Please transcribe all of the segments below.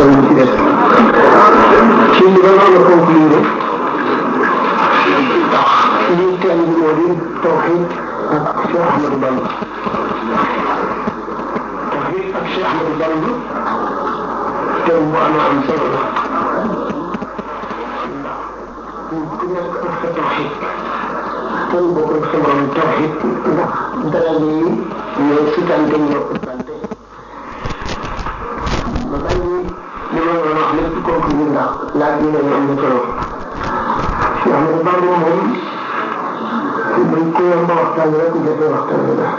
gàttal lu ci des ci li ba noonu conclure ndax lii teen bi moo di tawxid ak Cheikh Ahmadou Bamba tawxid ak Cheikh Ahmadou Bamba teen bu am am solo la ndax ku nekk ak sa tawxid kenn bokkul sa morom tawxid ndax dara yi ñoo sutante ñoo ëppante ba bàyyi li ma doon wax lépp conclure ndax laaj bi lañu am na solo Cheikh Ahmadou Bamba moom buñ ko yomb waxtaan rek jafe waxtaan la ndax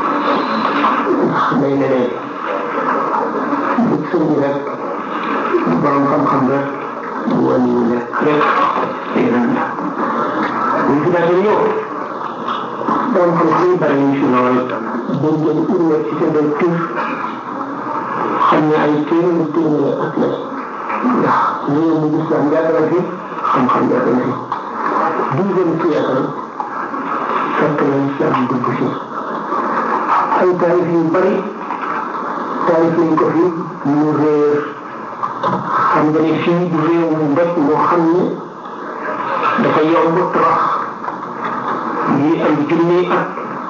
day leneen bu sëñ bi rek bu borom xam-xam rek bu wàññi wu nekk rek yeneen la buñ fi daal ñëw borom xam-xam yi bari ñu fi lool dañ jël université de Tours xam ne ay téeméeri téeméeri at la ndax réew mi islam yàgg na fi xam-xam yàgg na fi douzième siècle fekk na islam dugg fi ay taarif yu bari taarif nañ ko fi mu réer xam nga ne fii du réew mu mbépp moo xam ne dafa yomb torox yi am junni at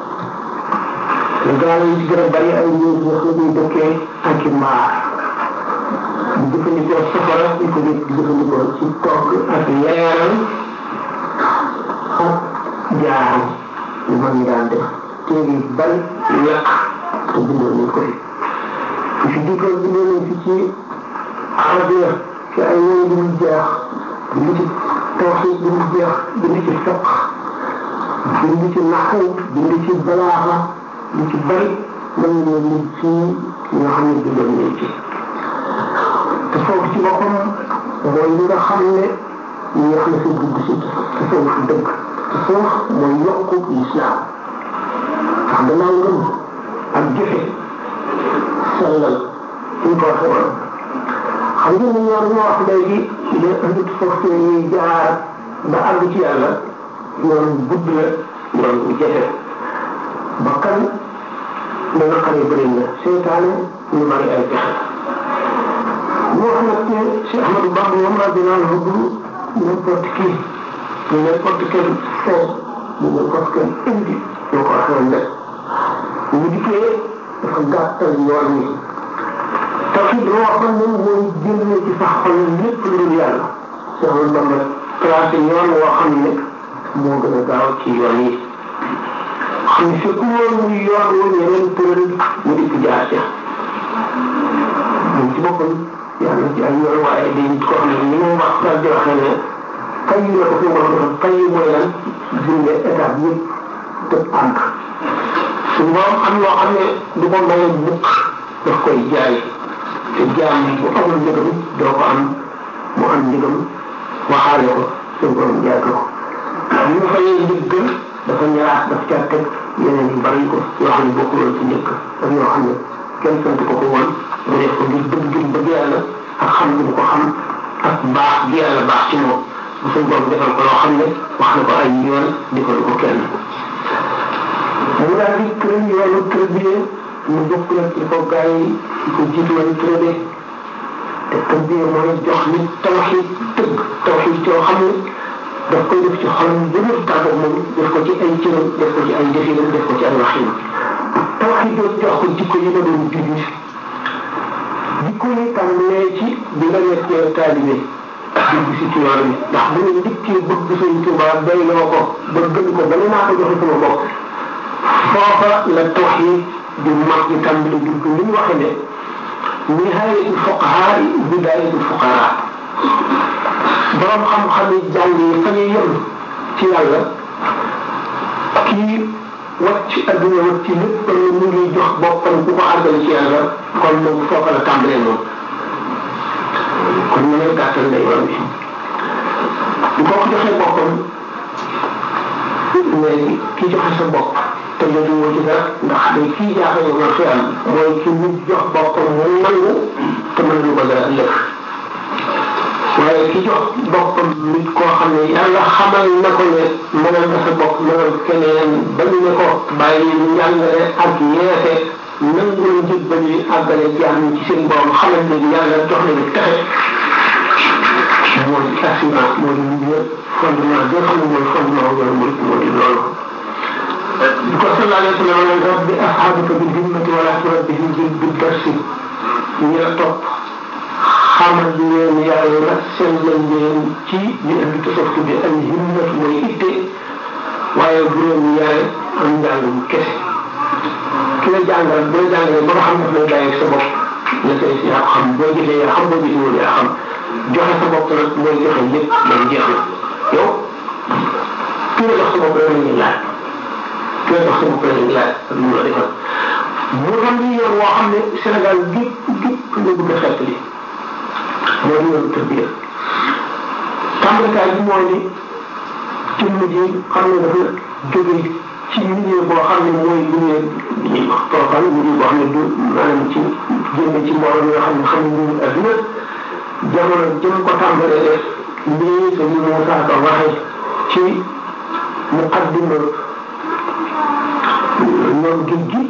gaal yi ci gën a bari ay ñëw wax la ñuy dëkkee ak i mbaar di jëfandikoo safara di ko di jëfandikoo ci togg ak leeral ak jaar yu mag ñi daan def téere yu bari yàq te bindoon nañ ko fi fi fi dikkoon bindoon nañ fi ci arabiya ci ay woy bi mu jeex bind ci tawxid bi mu jeex bind ci fiq bind ci naxu bind ci balaaxa lu ci bari mën nañoo lim fii ñoo xam ne bindoon nañ ci te foofu ci boppam mooy li nga xam ne ñeex na fi dugg si te foofu dëgg te foofu mooy yokku lislaam ndax gannaaw ngëm ak jëfe sellal ñu ko waxee woon xam ngeen ne ñoom ñoo wax léegi ne andut foofu ñuy jaar ba àgg ci yàlla yoon gudd la yoon bu jafe bakkan dana xare bëri na seytaane ñu bari ay pexe ñu wax nag ne Cheikh Ahmadou Bamba moom radiyallahu anhu du n'importe qui du n'importe quel fond du n'importe quel indi ñoo ko waxee woon rek ñu dikkee dafa gàttal yoon wi tawxid loo waxoon ne mooy génne ci sa xol lépp lu dul yàlla Cheikh Ahmadou Bamba tracé yoon woo xam ne moo gën a gaaw ci yoon yi xam ne fekk woon muy yoon wu ñeneen tëral mu dikk jaar ca moom ci boppam yàlla ci ay yoon waaye dañ ko xam ne ni mu wax daal di waxee ne kay yu la ko fi war a defal kay yu mooy lan jënde étape yëpp te àgg suñu borom am loo xam ne du ko maye mukk daf koy jaay te jaam bu amul njëgam doo ko am mu am njëgam waxaale ko suñu borom jaay ko bi mu fayee njëgg dafa ñaraat daf caa teg yeneen yu bari ko yoo xam ne bokkul woon ci njëkk ak yoo xam ne kenn sant ko ko woon mu def ko ngir bëgg gi bëgg yàlla ak xam gi mu ko xam ak baax gi yàlla baax ci moom bu suñ borom defal ko loo xam ne wax na ko ay yoon di ko ko kenn mu daal di tëral yoonu tërbiyee mu bokk nag ci ko gars yi di ko jiitu woon tërëbee te tërbiyee mooy jox nit tawxid dëgg tawxid yoo xam ne daf koy def ci xolam bu dul tàggat moom def ko ci ay cëram def ko ci ay definam def ko ci ay waxinam tawxid yooyu jox ko jikko yi nga doon jullit jikko yi tàmbalee ci bi nga nekkee taalibe dugg si ci yoon bi ndax bu ñu dikkee bëgg sëñ Tuubaa doyloo ko ba gën ko ba ne naa ko joxe sama bopp foofa la tawxid di mag di tàmbali dugg li ñu waxe ne nihayatul fuqahaa bidayatul fuqaraa borom xam-xam yi jàng yi fa ñuy yem ci yàlla kii wàcc adduna wàcc lépp kon mu ngi jox boppam ku ko àggal ci yàlla kon moom foofa la tàmbalee moom kon ñu lay gàttal lay yoon bi bu ko joxee boppam léegi kii joxe sa bopp te jotu woo ci dara ndax day kii jaaxal yow fi am mooy ki nit jox boppam mu nangu te mën lu ko dara ëllëg waaye ki jox boppam nit koo xam ne yàlla xamal na ko ne mënal nga sa bopp mënal keneen ba ñu ne ko bàyyi njàngale ak yeete nangu la njëg ba ñuy àggale jaam ñi ci seen borom xamal leen yàlla jox leen texe mooy assurance mooy li ñu fondement bi nga xam ne mooy fondement wu yoonu murid moo di loolu bi ko sallallahu alayhi wa sallam ne rabbi ashabaka bil himmati wala turabbihim bil darsi ñi la topp xamal leen yàlla sellal leen ci li indi tasawuf bi al himmat mooy itte waaye bu leen yare am njàngum kese ki la jàngal bu la jàngalee ba nga xam daf lay bàyyi sa bopp la say si yaa xam boo gisee yaa xam boo gisee yaa xam joxe sa bopp nag mooy joxe lépp dañ jeex na yow ki la jox sa bopp rek la ñuy laaj ki la jox sa bopp rek la ñuy laaj ak lu mu la defal mu doon li yoon woo xam ne Sénégal gépp gépp la bëgg a xeet li moo di yoon tërbiya tàmbalikaay bi mooy ni jëmm ji xam ne dafa jóge ci milieu boo xam ne mooy milieu bi ñuy wax profane milieu boo xam ne du maanaam ci génne ci mbooloo yoo xam ne xam ne ñu adduna jamono jëm ko tàmbalee def lii sa ñu Moussa Ka waxe ci muqaddima ñoom géej gi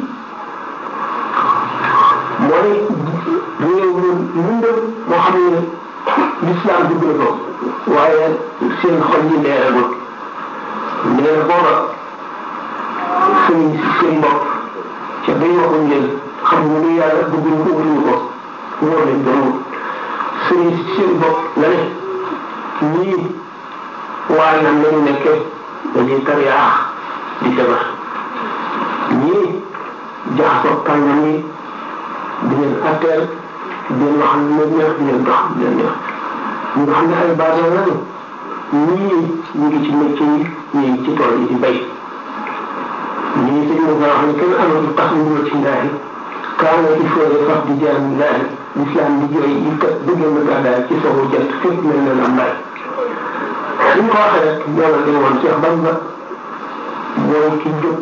mooy réew mu lëndëm moo xam ne l'islam dugg na ko waaye seen xol yi leeragul nee na booba sëriñ si seen bopp ca bay waxuñ leen xam nga lu yàlla bëgguñ ko wutuñu ko wóor leen doon wut sëriñ si seen bopp la ne ñii waaye nan lañu nekkee dañuy tariyaax di defar ñii jaxasoo kàngam yi di leen atteel di leen wax lu leen neex di leen dox di leen neex ñi nga xam ne ay baadoo lañu ñii ñu ngi ci métier yi ñii ngi ci tool yi di bay ñii sëñ bi nga wax ne kenn amatu tax ñu ñëw ci ndaahi kaana il faut de faf di jaam laahi l'islam di jooy yi kat bëggee na gàddaay ci sowu jant fépp mel na la mbay li ñu ko waxee rek yàlla dañu woon Cheikh Bamba mooy ki jóg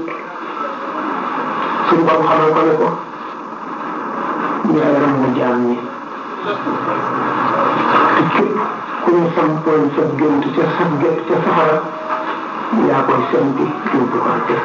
suñu borom xamal ko ne ko yaay ramu jaam ñi te képp ku ñu sampoon sa gént ca sa gént ca safara yaa koy sempi yóbbu ko àtte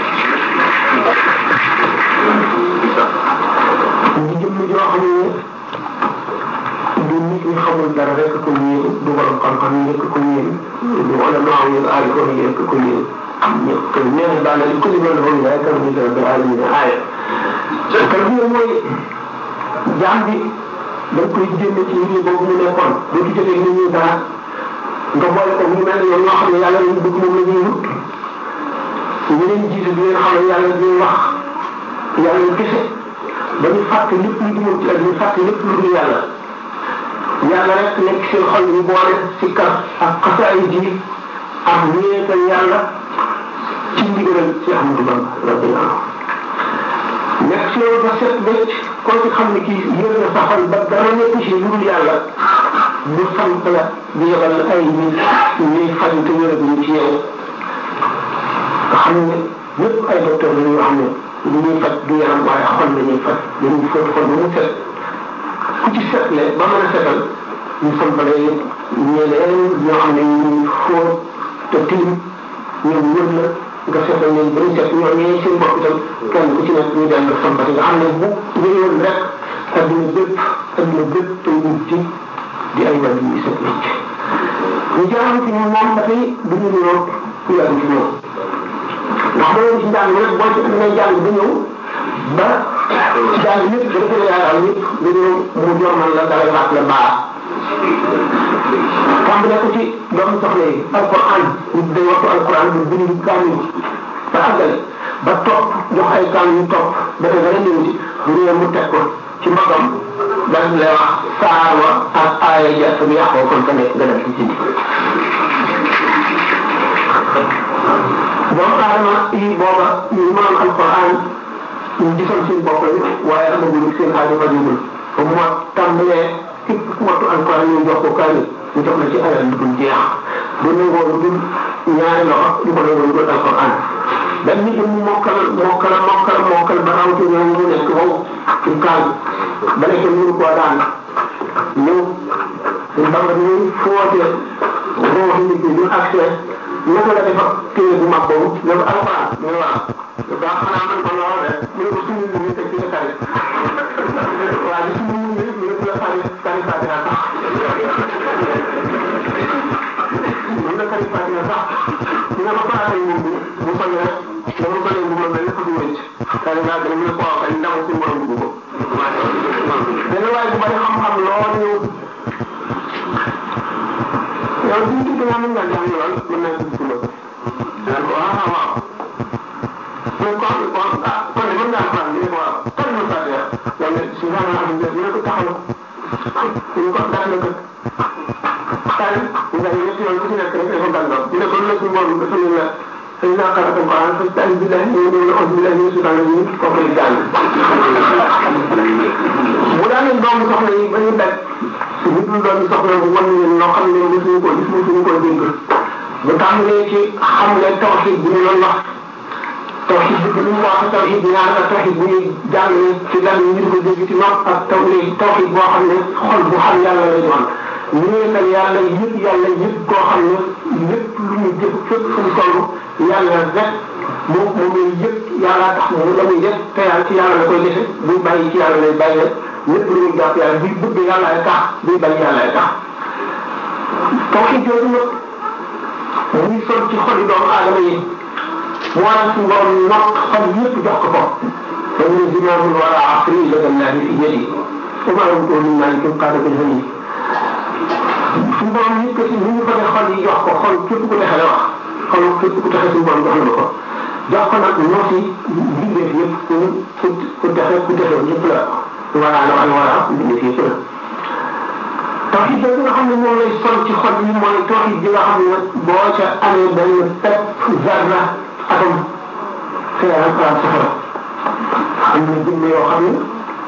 ñu jëmm joo xam ne du nit ñi xamul dara rek ko yéen du borom xam-xam yi rek ko yéen du wala noo xam ne aari ko yi rek ko yéen ñëpp nee na daal li ko limal dafa ñu yaay kàddu gi rabbil alamin aaya kàddu gi mooy jaam bi da nga koy génne ci milieu boobu mu nekkoon doo ci jotee nit ñi dara nga boole ko ñu mel ne yow ñoo xam ne yàlla lañu bëgg moom la ñuy wut ñu leen jiite di leen xam ne yàlla di wax yàlla kese ba ñu fàtte lépp lu dul ci ak ñu fàtte lépp lu dul yàlla yàlla rek nekk seen xol ñu boole si kar ak xasaay ji ak wéetal yàlla ci ndigalal ci Ahmadou Bamba radiyallahu nekk si yow ba set bëcc koo ci xam ne kii yër na sa xol ba dara nekk ci lu dul yàlla bu sant la di yebal ay nit ñuy faju te wéraguñu ci yow nga xam ne ñëpp ay docteur la yoo xam ne li ñuy faj du yaram waaye xol la ñuy faj dañuy fóot xol ba mu set ku ci setle ba mën a setal ñu sampale ñeneen ñoo xam ne ñu fóot te tilim ñoom wër la nga seetal leen ba ñu set ñoom ñee seen bopp itam kenn ku ci nekk ñu dem sampati nga xam ne bu wéyoon rek adduna bépp adduna bépp tey ci di ay wàllu yu set wecc ñu jaaram ci ñoom moom dafay du ñu niroo ku yàgg ci ñoom ndax ba ci njàng rek boo ci ngay jàng ba ñëw ba jàng ñëpp ba defee yaakaar ñëpp nga ñëw mu jormal la dalay waat la baa tàmbale ko ci doomu soxla yi alquran nit day waxtu alquran bu bind kaamil ba àggale ba topp jox ay kaam yu topp dafa gën a ñëw ci bu ñëwee mu teg ko ci mbagam dal lay wax saar wa ak aaya ja bi yàqoo kon fa nekk nga def ci jindi doomu aadama yi booba ñu mënoon alquran ñu gisoon seen bopp lañu waaye amagul seen aajo fajugul ba mu tàmbalee képp ku wattu alquran ñu jox ko kaamil ñu jox la ci alal lu dul jeex du nangoo lu dul ñaari loxo du ko nangoo lu dul alquran benn nit mu mokkal mokkal mokkal mokkal ba raw ci ñoom mu nekk wow ci kaal ba nekk mënu koo daan ñëw ñu bamba ni foote roo nit ñi ñu accès naka la defa téere bu mag boobu ne ko alquran mu ne waaw baax xanaa man ko lool rek mu ne ko suñu mu ngi teg ci sa xarit waa ji suñu mu ngi mu ne la xarit xarit Fatina sax mu ne xarit Fatina sax ñu ne ko faratay moom bi bu ko rek dama ko leen bu ma mel ko du wëcc xarit naa gën a mu ne ko waaw kay ndamu suñu borom dugg ko benn waaye bu bari xam-xam lool ñëw yow suñu tudd naa mën ngaa jàng lool mën naa dugg ci loolu naan ko ah waaw mais kon kon ah kon de mën ngaa faral di ne ko waaw kan ma fàtte yow yow ne si genre am na ñu ne ko taxaw ñu ko def na ko xaar nga ne ñetti yoon ku ci nekk rek dafa gàllankoor ñu ne ko lu la suñu borom dafa ne la xëy naa xalaat ko ah fas taal bi la ñu ne la onze mille ñu sudan la ñu kooku di jàng bu daanee doomu soxla yi ba ñu daj ñu dul doomu soxla bu wan leen loo xam ne mosuñu ko gis mosuñu ko dégg bu tàmbalee ci xam ne tawxid bi ñu doon wax tawxid bi bu ñu wax tawxid ñaar ak tawxid bu ñuy jàngale ci lan ñu di ko dégg ci nopp ak taw léegi tawxid boo xam ne xol bu xam yàlla lay doon ñu wéetal yàlla yëpp yàlla yëpp koo xam ne lépp lu ñu jëf fépp fu mu toll yàlla rek moom moom lay yëpp yàlla tax mu la muy def te yàlla ci yàlla la koy defe buy bàyyi ci yàlla lay bàyyee lépp lu muy jàpp yàlla buy bëgg yàlla ay tax buy bañ yàlla ay tax tawxid jooju nag muy sol ci xoli doomu aadama yi mu waral suñu borom nokk xol yëpp jox ko ko fa ñu zimaamul wala asri la dallahi fi yadi wa ma lam tu'min malikum qaadatul hadi suñu borom yëkkati ni ñu ko def xol yi jox ko xol képp ku texe la wax xol képp ku texe suñu borom jox na ko jox ko nag noo si bindeef yëpp ku ku ku texe ku texe yëpp la wala la wala wala bindeef yëpp la tawxid bi nga xam ne moom lay sol ci xol yi mooy tawxid bi nga xam ne boo ca amee benn pepp zarra atom xeeral xalaat safara am na jëmm yoo xam ne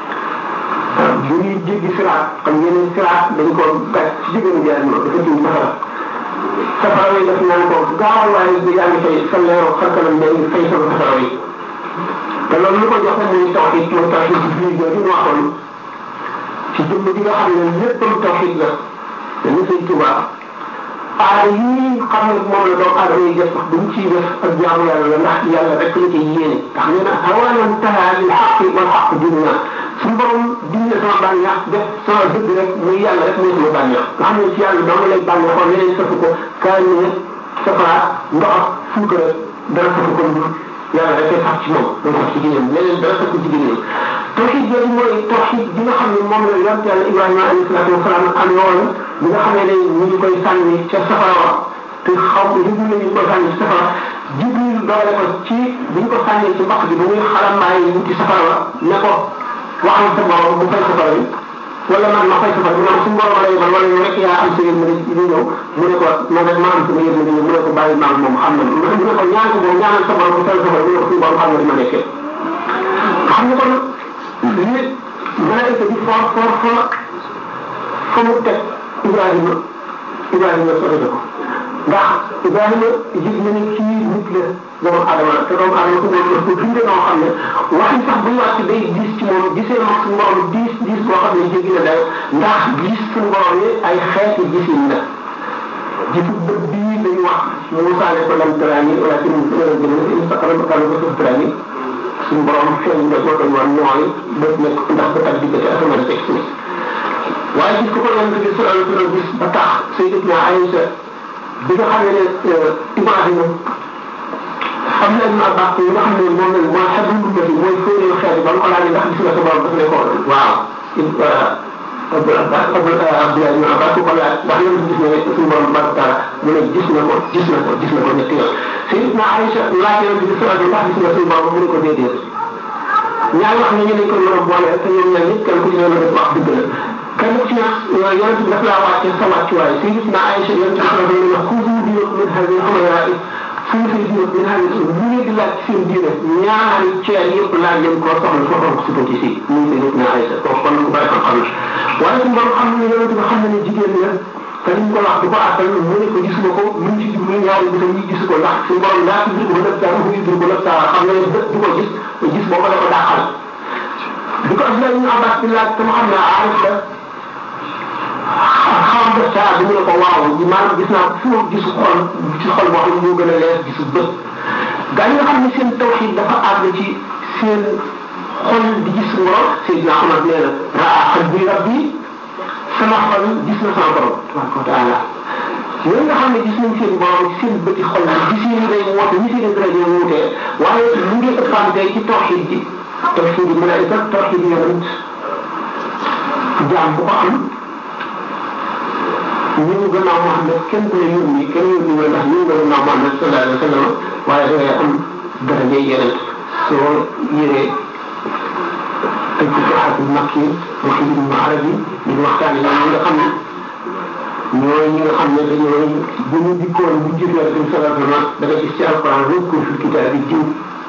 bu ñuy jéggi siraat xam ngeen ne siraat dañ ko gas ci diggante jaar ñoo dafa tiim safara safara yi def naan ko gaaw waaye bi yaa ngi fay sa leero xarkanam day fay sama safara yi te loolu lu ko joxe muy tawxid mooy tawxid bi biir jooju ñu waxoon ci jëmm ji nga xam ne léppam tawxid la dañu sëñ Tuubaa aada yi xam ne moom la doomu aadama yi def sax duñ ciy def ak jaamu yàlla la ndax yàlla rek la ciy yéene ndax nee na hawanan taha lil xaqi wal xaq dunya suñu borom dindi sama bànneex def sama dëgg rek muy yàlla rek mooy sama bànneex nga xam ne ci yàlla dama lay bànneexoon leneen safu ko kaay ne safara ndox ak suukar dara safu ko lu yàlla rek sax ci moom mooy sax ci jigéen leneen dara sax ci jigéen tawxid jooju mooy tawxid bi nga xam ne moom la yonent yàlla Ibrahima alayhi salaatu wasalaam amee woon bi nga xam ne ne ñu ngi koy sànni ca safara wa te xaw jibril la ñu koy sànni ci safara jibril doole ko ci bi ñu ko sànnee ci mbaq bi ba muy xalambaay yi ci safara wa ne ko waxal sa borom bu fay safara bi wala man ma fay safara bi man suñu borom la yebal wala yow rek yaa am sa yërmande di ñëw mu ne ko man rek maa am sama yërmande ñëw mu ne ko bàyyi maag moom xam na mu ne ko ñaan ko boobu ñaanal sa borom bu fay safara mu ne ko suñu borom xam na li ma nekkee xam nga kon lii malaayika bi for for for fa mu teg Ibrahima Ibrahima sori na ko ndax Ibrahima yëg na ne kii nit la doomu adama te doomu adama su moom daf ko bindee noo xam ne waxi sax buy wàcc day diis ci moom gisee moom suñu borom diis diis boo xam ne jéggi na dayo ndax gis suñu borom yi ay xeeti gisin la gisu bët bii dañu wax Moussa ne ko lam taraani wala ci mu gën a gën a ko suuf taraani suñu borom feeñ nga ko doon wax nooy bët nekk ndax ba tax diggante asamaan teg suuf waaye gis ko ko yonent bi sallallahu alayhi wa sallam gis ba tax Sayyidatuna Aïcha bi nga xam ne Ibrahima xam na ma baax yi nga xam ne moom la mooy xebu ummati mooy fóoreelu xeet ba mu ko laajee ndax gis nga sa borom daf ne ko waaw Abdul Abbas Abdul Abdoulaye ibn Abbas ko laaj ndax yow gis nga suñu borom tabaraka taala mu ne gis na ko gis na ko gis na ko ñetti yoon Sayyidatuna Aïcha laaj yonent bi sallallahu alayhi wa sallam ndax gis nga suñu borom mu ne ko déedéet ñaar wax ne ñu ne ko mën a boole te ñoom ñaar ñëpp kenn ku ci ne la def wax dëgg la kenn ku ci ne yonent bi daf laa wàcce sa wàccuwaay Sayyidatuna Aïcha yonent bi sallallahu alayhi wa sallam xudu dinakum min hadhihi al-humayra'i suñu say diine min hadhihi lu ngeen di laaj ci seen diine ñaari ceer yëpp laaj leen koo soxla foo ko si ci si muy Sayyidatuna Aïcha kooku kon ku bari xam-xam la waaye suñu borom xam ne yonent bi xam na ne jigéen la te liñ ko wax di ko àttal mu ne ko gisuma ko mu ngi ci jublu ñaari bëtam yi gisu ko ndax suñu borom laa tudd ko nëb saa mu tudd ko nëb saa xam nga ne bët du ko gis gis boobu la ko dàqal di ko Abdoulaye ibn Abbas di laaj te mu xam ne aarif la xam nga saa bi mu ne ko waaw maanaam gis naa fu gisu xol ci xol boo xam ne moo gën a leer gisu bët gaa yi nga xam ne seen tawxid dafa àgg ci seen xol di gis borom Seydina Omar nee na raa qalbi rabbi sama xol gis na sama borom tabaraka wa taala yooyu nga xam ne gis nañ seen borom ci seen bëti xol bi gis yi day woote ñi seen daraja wuutee waaye mu ngi ëppante ci tawxid ji tawxid yi malaayika tawxid yonent jaam bu ko am ñu ngi gannaaw Muhammad kenn ku ne yónni kenn yónni nga ndax ñu ngi gannaaw Muhammad sallallahu alayhi wa sallam waaye da ngay am daraja yonent soo yëree ay futuxaatul makki waxi ibnu arabi ñu ngi waxtaane ñoom ñi nga xam ne ñooy ñi nga xam ne dañoo bu ñu dikkoon bu jëf yonent bi sallallahu alayhi wa sallam da nga gis ci alquran wëkkur fi kitaab bi jiw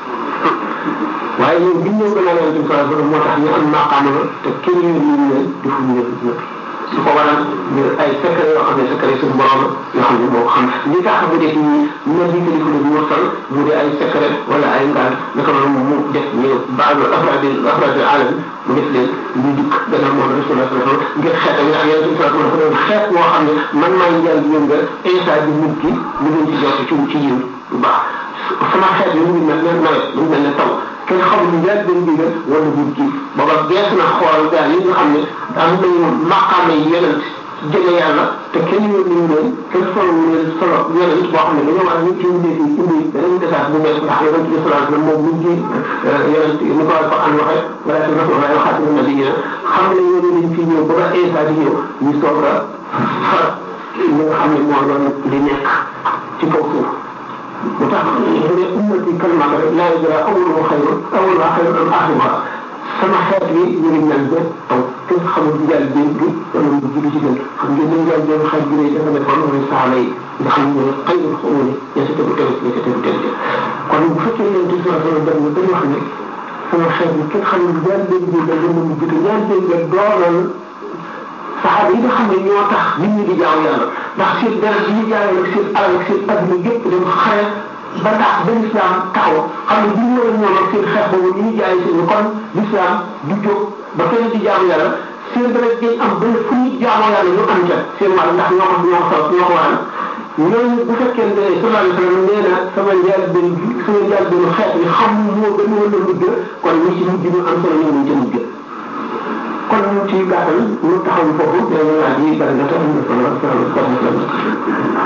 waaye ñoom bi ñëw gannaaw yonent bi sallallahu alayhi wa sallam moo tax ñu am maqaama te kenn yónni ñu leen defuñu leen su ko waral ñu ay secret yoo xam ne secret suñu borom yoo xam ne moo xam li tax mu def nii mel ni téléphone bi mursal mu di ay secret wala ay ngaan naka noonu mu def ñu baal afraadi afraadi alam mu def leen ñu dikk gannaaw moom rasulullah sallallahu alayhi wasallam ngir xeet ak ak yeneen sallallahu alayhi wasallam xeet woo xam ne man maay njël yéen nga instant bi nit ki mu ngeen ci jot ci ci yiw bu baax sama xeet bi mu ngi mel ne nawet mu ngi mel ne taw kenn xamul njël benn digal wala bu kii booba gees na xool daal yi nga xam ne am nañu maqaame yi yonent jële yàlla te kenn yónni ñu leen kenn solo leen solo yonent boo xam ne dañoo war a ñu ci indi fi indi beneen message bu nekk ndax yonent bi sallallahu alayhi wasallam moom mu ngi yonent ni ko Alquran waxe wala ci rasulullah wa xaatimu nabiyina xam ne yónni nañ fi ñëw ba ba Isa di ñëw ñu soog a far li nga xam ne moo doon di nekk ci kaw suuf mu tax bu dee ummati kalmata rek laa yadra awwaluha xayrun awwaluha xayrun am axiruha sama xeet bi ñu ngi ñaan ba taw kenn xamul njël bi bi wala mu jiitu ci gën xam ngeen ne njël boobu xeet bi dafa nekkoon mooy saxaaba yi nga xam ne xayrul xumuri ña sa tegu tegu ña sa tegu tegu kon bu fekkee leen ci sama sama dem dañu wax ne sama xeet bi kenn xamul njël bi bi da gën a mu jiitu njël bi nga doolal saxaaba yi nga xam ne ñoo tax nit ñi di jaaw yàlla ndax seen dara bi ñu jaayee ak seen alal ak seen adduna yëpp dem xare ba tax ba lislaam taxaw xam ne bu ñu woon ñoom ak seen xeex boobu ni ñu jaayee seen kon lislaam du jóg ba kenn di jaamu yàlla seen dara dañ am ba fu ñu jaamoo yàlla ñu am ca seen wàll ndax ñoo ko ñoo ko ñoo ko waral ñooñu bu fekkee ne sallallahu alayhi wa sallam nee na sama njaal benn bi sama njaal benn xeet bi xam moo gën a wala mujj kon ñi ci mujj ñu am solo ñu ngi ca mujj kon ci gàttal ñu taxaw foofu dañu laaj yi bari na te am na solo salaamaaleykum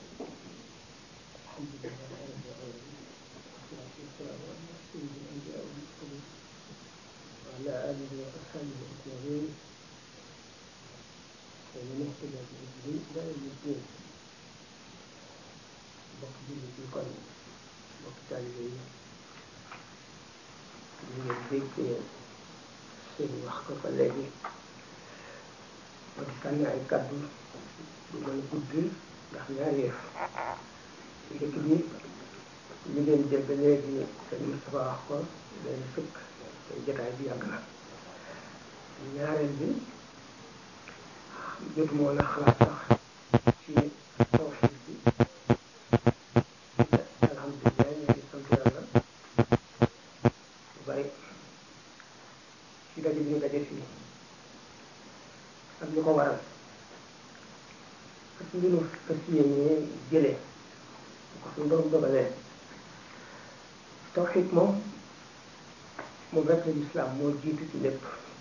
وعلى آله وأصحابه أجمعين ومن اهتدى بهديه إلى يوم الدين bokk jullit yi kon bokk taalibe yi ñu ngeen dégg seen wax ko fa léegi ma di sànni ay kaddu du mën a gudd ndax ñaari yëf njëkk bi ñu leen dégg léegi seen Moustapha wax ko leen sëkk te jotaay bi yàgg na ñaareel bi jotu moo na xalaat sax ci tawxiid bi alhamdulilah ñu ngi sant yàlla bu bari ci daje bi ñu daje fii ak li ko waral ak li ñu fas yéenee jëlee bu ko suñu borom dogalee tawxiid moom moom rek la lislaam moo jiitu ci lépp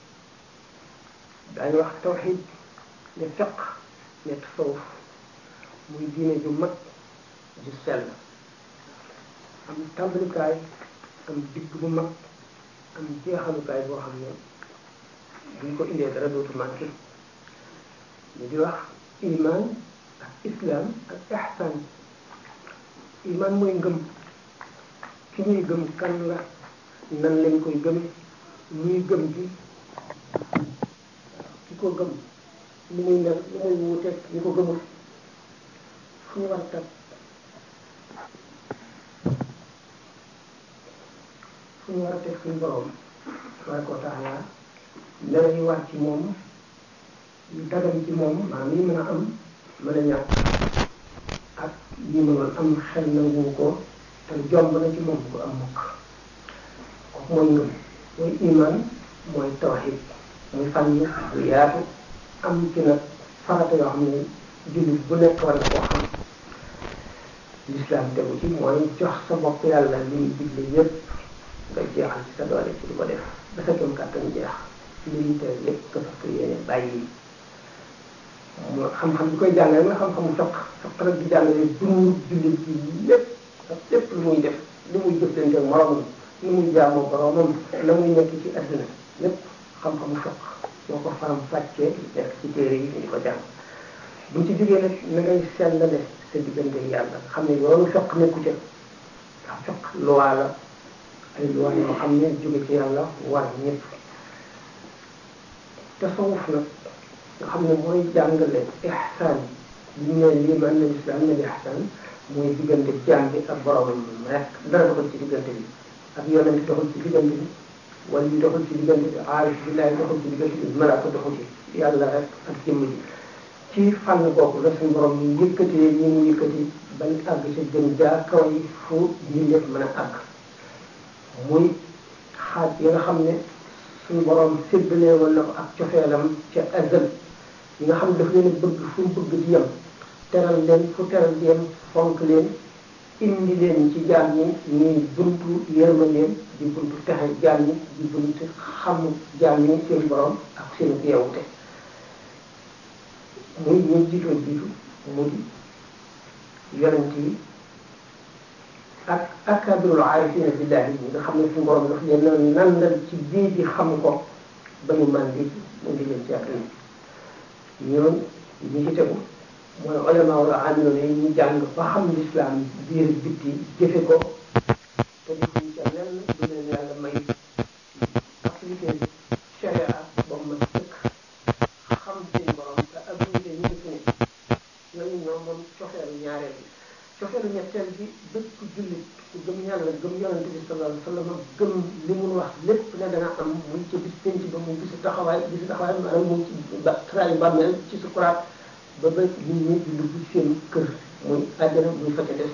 daañu wax tawxiid ne fiq ne tasawuf muy diine ju mag ju sell am tàmbalikaay am digg bu mag am jeexalukaay boo xam ne buñ ko indee dara dootu manqué ñu di wax iman ak islam ak ihsan iman mooy ngëm ki ñuy gëm kan la nan lañ koy gëme ñuy gëm ji ki ko gëm lu muy mel lu muy wuuteeg ñi ko gëmul fu ñu war a tag fu ñu war a teg suñu borom tabaraka wa taala melo yi war ci moom yu dagan ci moom maanaam yi mën a am mën a ñàkk ak yi mënoon am xel nangu ko te jomb na ci moom ko am mukk kooku mooy ngëm mooy iman mooy tawxid muy fànn bu yaatu am ci nag farata yoo xam ne jullit bu nekk war na koo xam l'islam tegu ci mooy jox sa bopp yàlla li mu digle yépp nga jeexal ci sa doole ci di ko def ba sa kem kàttan jeex li ñu tere lépp nga fas ko yéene bàyyi moo xam-xam bi koy jàngale nga xam-xamu fiq fiq nag di jàngale dundu jullit bi lépp ak lépp lu muy def li muy jëflante ak moromam lu muy jaamoo boromam la muy nekk ci adduna lépp xam-xamu fiq moo ko faram fàccee nekk ci téere yi ñu di ko jàng buñ ci jógee nag na ngay sellale sa diggante yàlla xam ne yoonu fiq nekku ca ndax fiq loi la ay loi yoo xam ne jóge ci yàlla war ñëpp tasawuf nag nga xam ne mooy jàngale ihsaan bi ñu ne lii man na lislaam ne ihsaan mooy diggante jaam bi ak boromam rek dara doxal ci diggante bi ak yonent doxal ci diggante bi wala yu doxal ci diggante bi aarif billahi doxal ci diggante bi malaaka doxal ci yàlla rek ak jëmm ji ci fànn boobu la suñu borom ñu yëkkatee ñi mu yëkkati bañ àgg ci gën jaa kaw yi fu mbindeef mën a àgg muy xaaj yi nga xam ne suñu borom séddalee woon na ko ak cofeelam ca azal yi nga xam ne daf leen bëgg fu bëgg di yem teral leen fu teral di yem fonk leen indi leen ci jaam ñi ñuy buntu yërmandeem di buntu texe jaam ñi di buntu xam jaam ñi seen borom ak seen yeewute muy ñu jiitoo jiitu mu di yonent yi ak akabirul aarifina billahi ñi nga xam ne suñu borom daf leen nandal ci bii di xam ko ba ñu màndi mu indi leen ci àdduna ñoon ñi ci tegu mooy ulama wala amilona yi ñu jàng ba xam lislaam biir bitti jëfe ko te defuñ ca lenn du leen yàlla may activité sharia ba mu mën sëkk xam seen borom te abilité ñu def ne ñooñu ñoom moom cofeelu ñaareel bi cofeelu ñetteel bi bépp jullit ku gëm yàlla gëm yonente bi sallallahu alayhi wa sallam gëm li mun wax lépp ne dana am muy ci bis penc ba mu bisu taxawaay bisu taxawaay maanaam mu ci ba traayu bàmmeel ci sukuraat ba ba nit ñi di dugg seen kër muy àjjana muy fa ca des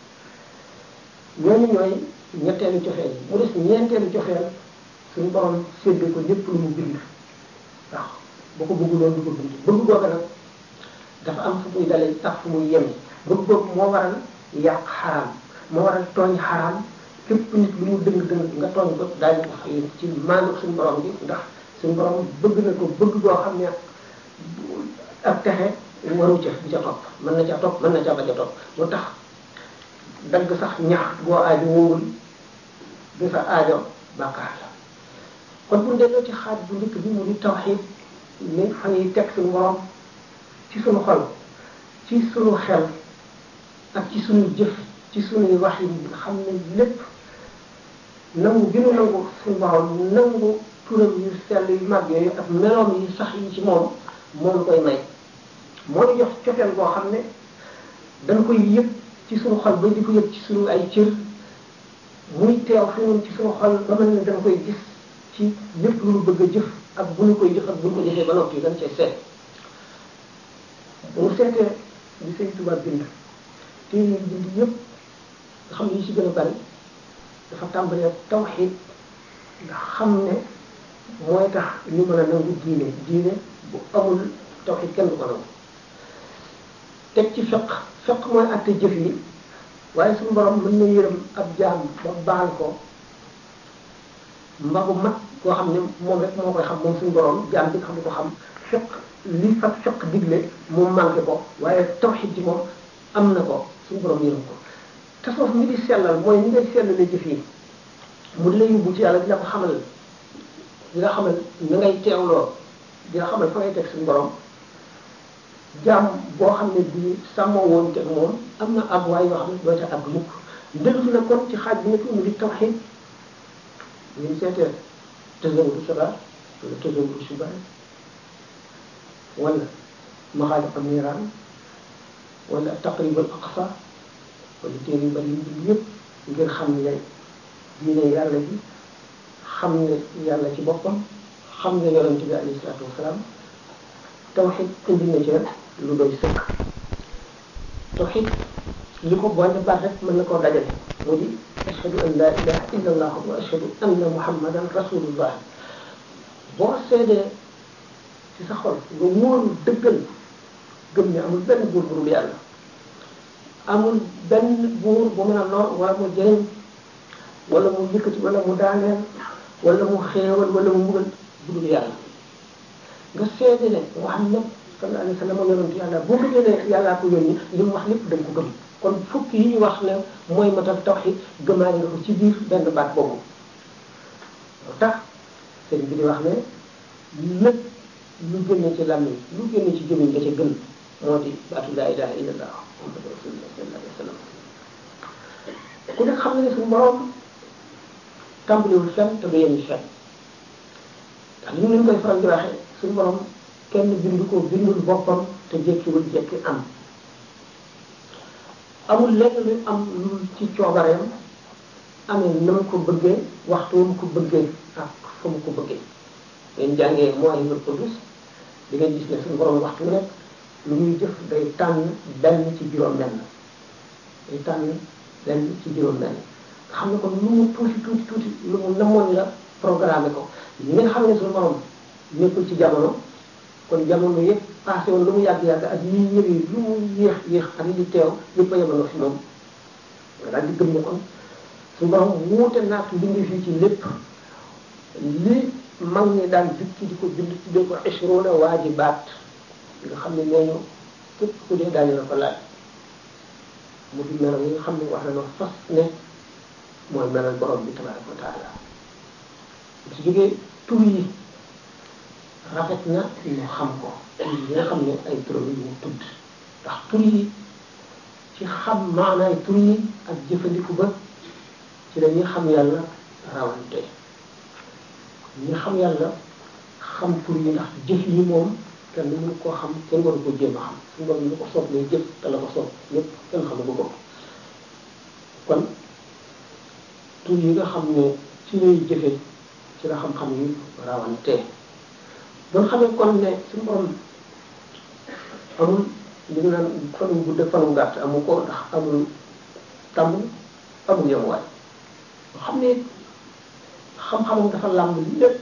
ñooñu ñooy ñetteelu cofeel yi mu des ñeenteelu cofeel suñu borom séddee ko lépp lu mu bind ndax boo ko bëgguloon du ko bind bëgg googu nag dafa am fu muy dalee ak fu muy yem bëgg googu moo waral yàq xaraam moo waral tooñ xaraam képp nit lu mu dëng dëng nga tooñ ko daañu ko fay ci maanu suñu borom bi ndax suñu borom bëgg na ko bëgg goo xam ne ak texe waru ca di ca topp mën na ca topp mën na ca bañ a topp moo tax dagg sax ñax goo aajo wóorul du sa aajo bàkkaar la kon bu delloo ci xaaj bu njëkk bi mu di tawxiid ni fa ñuy teg suñu borom ci suñu xol ci suñu xel ak ci suñu jëf ci suñuy wax yi nga xam ne lépp nangu gi nu nangu suñu borom nangu turam yu sell yu mag yooyu ak meloom yu sax yi ci moom moom koy may moo ñu jox cofeel boo xam ne dañ koy yëg ci suñu xol ba di ko yëg ci suñu ay cër muy teew fi ñun ci suñu xol ba mel ne dañ koy gis ci lépp lu ñu bëgg a jëf ak bu ñu koy jëf ak bu ñu ko jëfee ba noppi dañ cay seet bu ñu seetee li Sëñ Tuubaa bind téere yi bind yëpp nga xam ne yi ci gën a bari dafa tàmbalee tawxiid nga xam ne mooy tax ñu mën a nangu diine diine bu amul tawxiid kenn du ko nangu teg ci fiq fiq mooy àtte jëf yi waaye suñu borom mën na yërëm ab jaam ba baal ko mbagu mat koo xam ne moom rek moo koy xam moom suñu borom jaam bi nga xam ne ko xam fiq li fa fiq digle moom manqué ko waaye tawxiid ji moom am na ko suñu borom yërëm ko tasawuf mi di sellal mooy ni ngay sellale jëf yi mu di la yóbbu ci yàlla di la ko xamal di la xamal na ngay teewloo di la xamal fa ngay teg suñu borom jaam boo xam ne bii sàmmoo woon teg moom am na ab waay yoo xam ne doo ca àgg mukk dellusi na kon ci xaaj bi nekk mu di tawxiid ñu seetee tasawudu sabar wala tasawudu subar wala maxaalif am niiraan wala taqribul aqsa wala téere yu bari yi yëpp ngir xam ne diine yàlla bi xam ne yàlla ci boppam xam ne yonente bi alayhi salaatu wasalaam tawxid indi na ci lu doy sëkk tawxid li ko boole baat rek mën na koo dajale mu di ashhadu an la ilaha illa allah wa ashhadu anna muhammadan rasulullah boo seedee ci sa xol nga wóolu dëggal gëm ne amul benn buur bu dul yàlla amul benn buur bu mën a lor wala mu jëriñ wala mu yëkkati wala mu daaneel wala mu xéewal wala mu mbugal bu dul yàlla nga seede ne Muhammad sallallahu alayhi wa sallam yonent yàlla boo ko ne yàllaa ko yónni li mu wax lépp da nga ko gëm kon fukk yi ñu wax ne mooy matal tawxid gëmaale nga ko ci biir benn baat boobu moo tax sëñ bi di wax ne lépp lu génne ci làmmiñ lu génne ci gémmiñ nga ca gën moo di baatu laa ilaha illallah muhammadu rasulullah sallallahu alayhi wa sallam ku nekk xam ne ne suñu borom tàmbaliwul fenn te du yem fenn ndax li ñu leen koy faral di waxee suñu borom kenn bindu ko bindul boppam te jekkiwul jekki am amul lenn lu am lu ci coobareem amee na mu ko bëggee waxtu mu ko bëggee ak fa mu ko bëggee ngeen jàngee mooy lu qudus di ngeen gis ne suñu borom waxtu nekk lu muy jëf day tànn benn ci juróom-benn day tànn benn ci juróom-benn nga xam ne kon lu mu tuuti tuuti tuuti lu mu namoon la programmé ko li ngeen xam ne suñu borom nekkul ci jamono kon jamono yëpp passé woon lu mu yàgg-yàgg ak yi ñëwee lu mu yéex yéex ak li teew yëpp a yemaloo fi moom nga daal di gëm ne kon suñu borom wuute naag mbindi fii ci lépp li mag ñi daan jukki di ko bind tuddee ko ishruna waajibaat nga xam ne nee ñu képp ku dee daañu la ko laaj mu di melal yi nga xam ne wax na noo fas ne mooy melal borom bi tabaraka wa taala ci jógee tur yi rafet na ñu xam ko tur yi nga xam ne ay turam yu mu tudd ndax tur yi ci xam maanaay tur yi ak jëfandiku ba ci la ñuy xam yàlla rawante ñi xam yàlla xam tur yi ndax jëf yi moom kenn mënu koo xam kenn waru ko jéem a xam suñu borom lu ko soob lay jëf te la ko soob lépp kenn xamu ko ko kon tur yi nga xam ne ci lay jëfe ci la xam-xam yi rawante doon xamee kon ne suñu borom amul li ñu naan fanu gudd ak fanu gàtt amu ko ndax amul tàmm amul yemuwaay xam ne xam-xamam dafa làmb lépp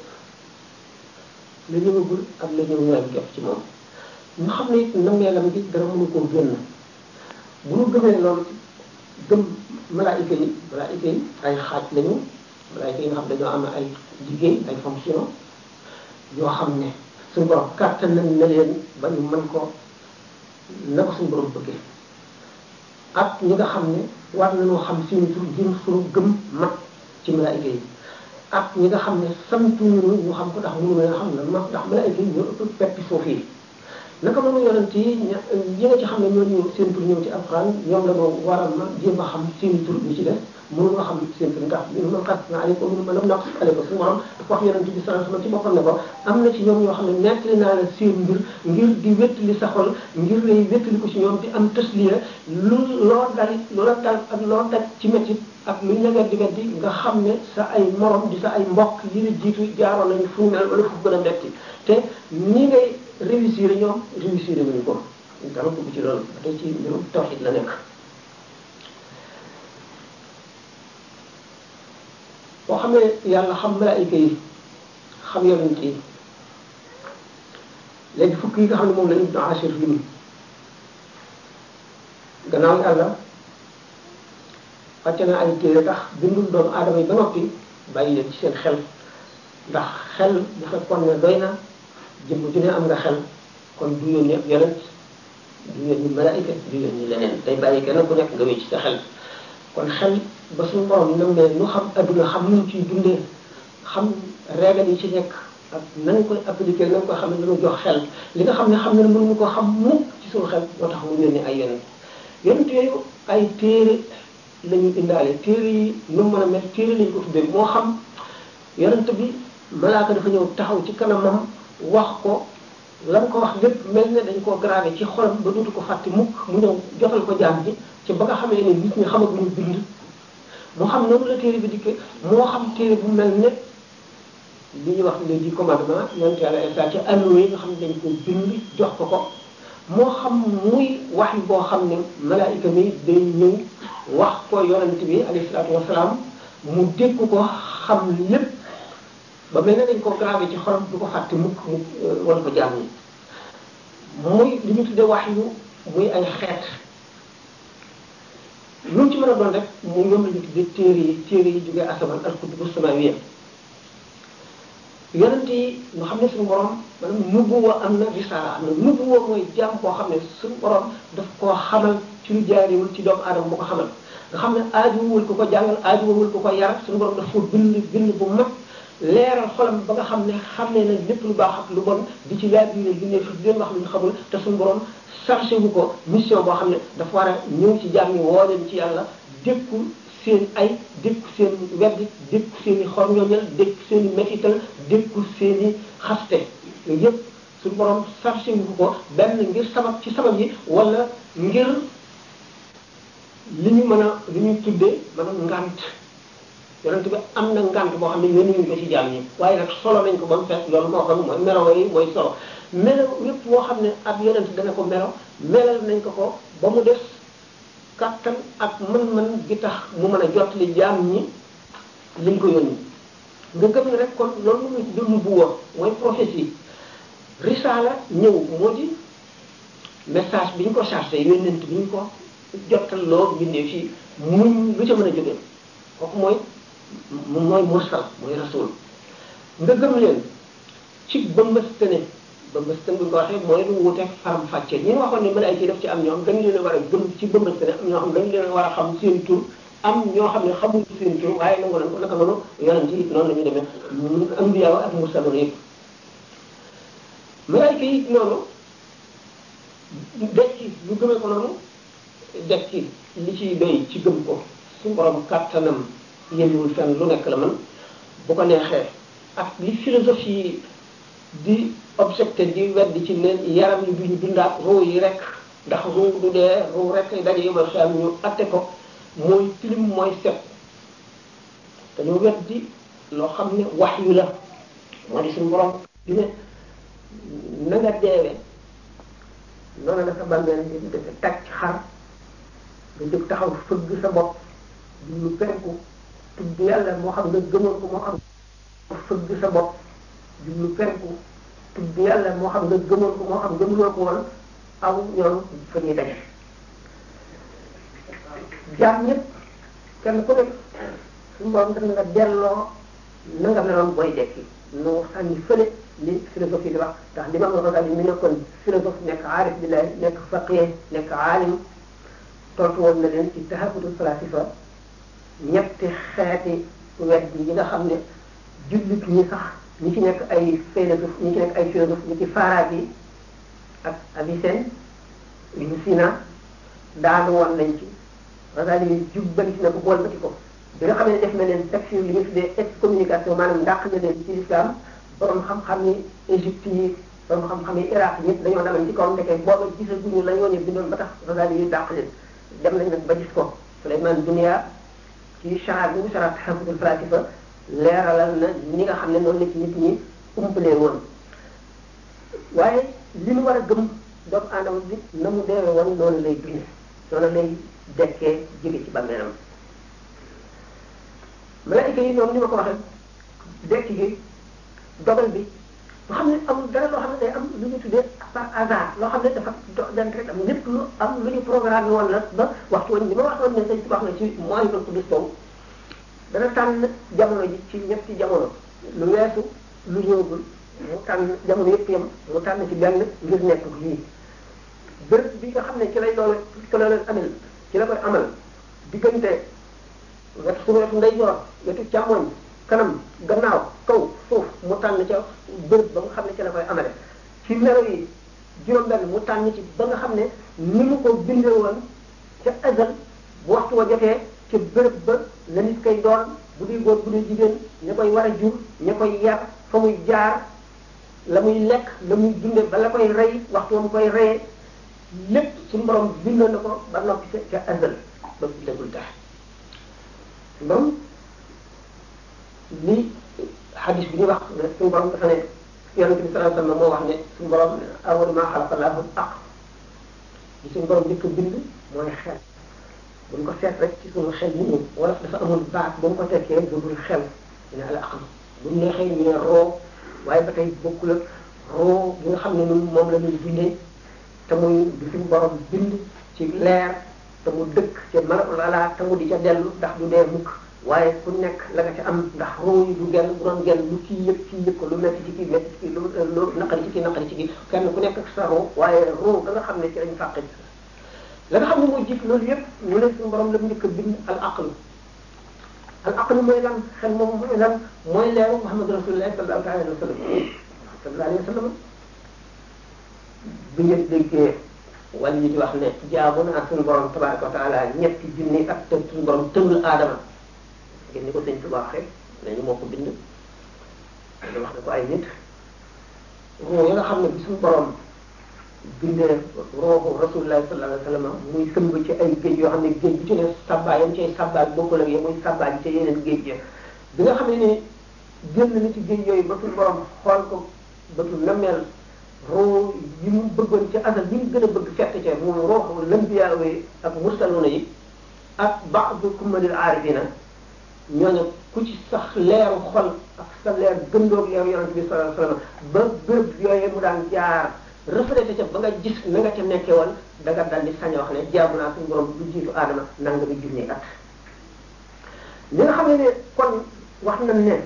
la ñëwagul ak la ñëw ñooy def ci moom ñu xam ne it nammeelam gi dara mënu koo génn bu ñu gëmee loolu gëm malaayika yi malaayika yi ay xaaj lañu malaayika yi nga xam dañoo am ay liggéey ay fonction yoo xam ne suñu borom kàttan nañ ne leen ba ñu mën ko na ko suñu borom bëggee ak ñi nga xam ne war nañoo xam suñu tur gën suñu gëm mat ci malaayika yi ak ñi nga xam ne santuñu ñu xam ko ndax mënu nga xam ne ma ndax malaayika yi ñoo ëpp peppi suuf yi naka noonu yonent yi ñi nga ci xam ne ñoo ñëw seen tur ñëw ci alxuraan ñoom la ñu war a ma jéem a xam seen tur ñu ci def mënu nga xam seen tur ndax minu man xas na aleyko minu ma lam naq aleyko suñu borom dafa wax yonent bi sallallahu alayhi wasallam ci boppam ne ko am na ci ñoom ñoo xam ne nettali naa la seen mbir ngir di wéttali sa xol ngir lay wéttali ko ci ñoom di am tasliya lu loo dalit loola dal ak loo daj ci métit ak lu ñu la weddi weddi nga xam ne sa ay morom di sa ay mbokk yi la jiitu jaaroon nañu fu mel wala fu gën a metti te ñi ngay réussir ñoom réussir nañu ko dara dugg ci loolu ba tey ci mbirum tawxid la nekk boo xam ne yàlla xam malaayika yi xam yonent yi léegi fukk yi nga xam ne moom la Ibnu Ashir lim gannaaw yàlla wàcce na ay téere tax bindul doomu aadama yi ba noppi bàyyi leen ci seen xel ndax xel bu fekkoon ne doy na jëmm ju ne am nga xel kon du yónni ab yonent du yónni malaayika du yónni leneen day bàyyi kenn ku nekk nga wéy ci sa xel kon xel ba suñu borom nam ne nu xam adduna xam nu ciy dundee xam régal yi ci nekk ak nañ koy appliquer nañ koy xam ne dañu jox xel li nga xam ne xam ne mënuñu ko xam mukk ci suñu xel moo tax mu yónni ay yonent yonent yooyu ay téere la ñu indaale téere yi nu mu mën a mel téere lañ ko tuddee moo xam yonent bi malaaka dafa ñëw taxaw ci kanamam wax ko lan ko wax lépp mel ne dañ koo gravé ci xolam ba dootu ko fàtte mukk mu ñëw jotal ko jaam ji ci ba nga xamee ne nit ñi xamaguñu bind moo xam noonu la téere bi dikkee moo xam téere bu mel ne li ñuy wax les dix commandements yonent yàlla Isaa ci alluwa yi nga xam ne dañ ko bind jox ko ko moo xam muy wax yi boo xam ne malaayika mi day ñëw wax ko yonent bi alayhi salaatu wasalaam mu dégg ko xam lépp ba mel ne dañ ko gravé ci xolam du ko fàtte mukk mu wan ko jaam ñi muy li ñu tuddee wax yu muy ay xeet lu mu ci mën a doon rek mu ñoom la ñu tuddee téere yi téere yi jógee asamaan al kutubu samawiya yonent yi nga xam ne suñu borom maanaam nubuwa am na risaala am na nubuwa mooy jaam boo xam ne suñu borom daf koo xamal ci lu jaariwul ci doomu aadama bu ko xamal nga xam ne aajuwul ku ko jàngal aajuwul ku ko yar suñu borom daf ko bind bind bu mag leeral xolam ba nga xam ne xam ne na lépp lu baax ak lu bon di ci laaj biir bi ne fi di leen wax lu ñu xamul te suñu borom chargé wu ko mission boo xam ne dafa war a ñëw ci jaam yi woo leen ci yàlla dékku seen ay dékku seen weddi dékku seen i xorñoñal dékku seen i métital dékku seen i xaste yooyu yëpp suñu borom chargé wu ko benn ngir sabab ci sabab yi wala ngir li ñu mën a li ñu tuddee maanaam ngant yonent bi am na ngant boo xam ne yónni ñu ko ci jaam ñi waaye nag solo nañ ko ba mu fees loolu moo xam mooy melo yi mooy solo melo yépp boo xam ne ab yonent dana ko melo melal nañ ko ko ba mu des kattan ak mën-mën gi tax mu mën a jot li jaam ñi liñ ko yónni nga gëm ne rek kon loolu mu tudd nubuwa mooy prophétie risaala ñëw moo di message bi ñu ko chargé yónnent bi ñu ko jottal loo bindee fii muñ lu ca mën a jógee kooku mooy mooy mursal mooy rasul nga gëm leen ci bëmbëstane bëmbëstane bu ñu ko waxee mooy lu wuute faram fàcce ñi waxoon ne malaayika yi def ci am ñoo xam dañ leen a war a gëm ci bëmbëstane am ñoo xam dañ leen a war a xam seen tur am ñoo xam ne xamuñu seen tur waaye nangu nañ ko naka noonu yonent yi noonu la ñu demee ambiya ak mursaloon yëpp malaayika yi noonu dekki ñu gëmee ko noonu dekki li ciy doy ci gëm ko su borom kàttanam yënguwul fenn lu nekk la man bu ko neexee ak li philosophie di objecté di weddi ci ne yaram yi duñu dundaat ruu yi rek ndax ruu du dee ruu rek daje yomal xel ñu atte ko mooy tilim mooy set dañoo weddi loo xam ne wax yu la moo di suñu borom di ne na nga deewee noonu la sa bàmmeel di defe tàcc xar nga jóg taxaw fëgg sa bopp di lu penku tudd yàlla moo xam nga gëmoon ko moo xam fëgg sa bopp di lu penku tudd yàlla moo xam nga gëmoon ko moo xam gëmuloo ko woon aw ñoom fa ñuy daje jaam ñëpp kenn ku nekk suñu borom def nga delloo na nga meloon booy dekki noo sànni fële li philosophie di wax ndax li ma nga rogal yi mi nekkoon philosophe nekk aarif billahi nekk faqih nekk aalim tontu woon na leen ci tahafutul falasifa ñetti xeeti wedd yi nga xam ne jullit ñi sax ñi ci nekk ay philosophe ñi ci nekk ay philosophe ñi ci Farabi ak Avicenne Ibn Sina daanu woon nañ ci Razali yi jubbanti na ko boolbati ko bi nga xam ne def na leen takfir li ñu tuddee excommunication maanaam ndàq na leen ci islam borom xam-xam yi Égypte yi borom xam-xam yi Iraq ñëpp dañoo demoon ci kaw ndeke booba gisaguñu la ñoo ne bindoon ba tax Razali yi dàq leen dem nañ nag ba gis ko Souleymane Dunia ci chara bi mu chara tahafutul falasifa leeralal na ni nga xam ne noonu la ci nit ñi umpalee woon waaye li ñu war a gëm doomu aadama bi na mu deewee woon noonu lay dundee noonu lay dekkee jóge ci bàmmeelam malaayika yi ñoom ni ma ko waxee dekk gi dogal bi nga xam ne amul dara loo xam ne day am lu ñu tuddee par hasard loo xam ne dafa dent rek am lépp lu am lu ñu programme woon la ba waxtu woon li ma waxoon ne dañ ci wax na ci mooy ko tudd taw dana tànn jamono ji ci ñetti jamono lu weesu lu ñëwagul mu tànn jamono yëpp yam mu tànn ci benn ngir nekk lii bërëb bi nga xam ne ci lay loolu ci la leen amel ci la koy amal diggante wetu su wetu ndeyjoor wetu càmmoñ kanam gannaaw kaw suuf mu tànn ca bërëb ba nga xam ne ci la koy amale ci melo yi juróom-benn mu tànn ci ba nga xam ne ni mu ko bindee woon ca azal bu waxtu wa jotee ca bërëb ba la nit koy doon bu dee góor bu dee jigéen ña koy war a jur ña koy yar fa muy jaar la muy lekk la muy dunde ba la koy rey waxtu wa mu koy reyee lépp suñu borom bindoon na ko ba noppi ca ca azal ba bindagul dara borom li xadis bi ñu wax suñu borom dafa ne yonente bi sallallahu alayhi wasallam moo wax ne suñu borom awwal ma xalaqa Allahu al-aql li suñu borom njëkk a bind mooy xel buñ ko seet rek ci suñu xel yi ñu wala dafa amul baat bu mu ko tekkee bu dul xel ñu ne al aql buñ neexee ñu ne roo waaye ba tey bokkul ak roo bi nga xam ne ñun moom la ñuy bindee te muy du suñu borom bind ci leer te mu dëkk ca malaul ala te mu di ca dellu ndax du dee mukk waaye ku nekk la nga ca am ndax ruu yi du genn bu doon genn lu kii yëg kii yëg ko lu metti ci kii metti ci kii lu lu naqari ci kii naqari ci kii kenn ku nekk ak sa ruu waaye ruu da nga xam ne ci lañ fàqe la nga xam ne mooy jiit loolu yëpp ñu ne suñu borom la mu njëkk a bind al aql al aql mooy lan xel moom mooy lan mooy leeru Muhammad rasulullah sallallahu alayhi wa sallam sallallahu alayhi wa sallam bi ngeen déggee wàll yi di wax ne jaamu naa suñu borom tabaraka wa taala ñetti junni ak te suñu borom tënul aadama ngeen ni ko sëñ Tuba waxee nañu moo ko bind da wax ne ko ay nit roo yi nga xam ne bi suñu borom bindee rooxu rasulullah sallallahu alayhi wa sallam muy sëmb ci ay géej yoo xam ne géej bi ci ne sabbaay yam cay sabbaay bokkul ak yi muy sabbaay ci yeneen géej ya bi nga xam ne ni génn na ci géej yooyu ba suñu borom xool ko bëtu nameel roo yi mu bëggoon ci asal yi mu gën a bëgg fekk ca muy rooxu lambiyaa yi ak mursaluna yi ak ba'du kumalil aarifina ñooñu ku ci sax leeru xol ak sa leer gëndoog leeru yonente bi sallallahu alayhi wasallam ba béréb yooyu mu daan jaar reflété ca ba nga gis na nga ca nekkee woon da nga dal di sañ a wax ne jaamu naa suñu borom du jiitu aadama nanga bi junni at li nga xam ne ne kon wax nañ ne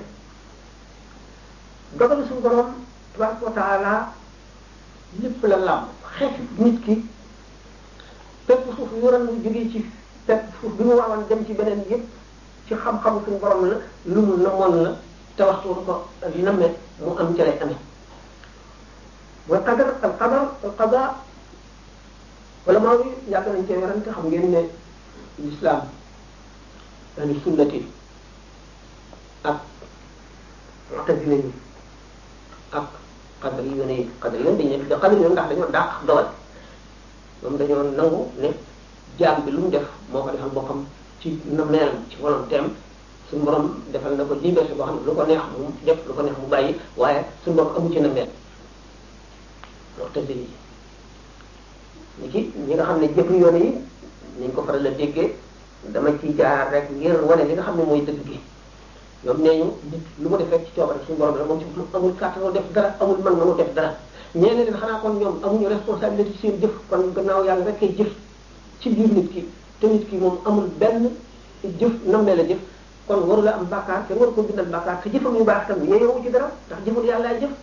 dogalu suñu borom tabaraka wa taala lépp la làmb xeetu nit ki pepp suuf yoran mu jógee ci pepp suuf bi mu waawoon dem ci beneen yëpp ci xam-xamu suñu borom la lu mu namoon la te waxtu mu ko nammee mu am ca lay amee mooy qadar al qadar al qada wala maa ngi yàgg nañ cee werante xam ngeen ne l'islam ahlu sunnati ak mu'tazila yi ak qadar yi yone yi qadar yoon dañu ne da qadar yoon ndax dañoo dàq dogal moom dañoo nangu ne jaam bi lu mu def moo ko defal boppam ci nameelam ci volonté am suñu borom defal na ko liberté boo xam ne lu ko neex mu def lu ko neex mu bàyyi waaye suñu borom amu ci nameel mu'tazili yi ni ki ñi nga xam ne jëf yoon yi niñ ko faral a déggee dama ci jaar rek ngir wane li nga xam ne mooy dëgg gi ñoom nee ñu nit lu mu def rek ci coobare suñu borom la moom ci amul kàttanu def dara amul mën mënu def dara ñeene leen xanaa kon ñoom amuñu responsabilité ci seen jëf kon gannaaw yàlla rek kay jëf ci biir nit ki te nit ki moom amul benn jëf nammee la jëf kon waru la am bàkkaar kenn waru ko bindal bàkkaar te jëfam yu baax tam yeeyowu ci dara ndax jëful yàlla jëf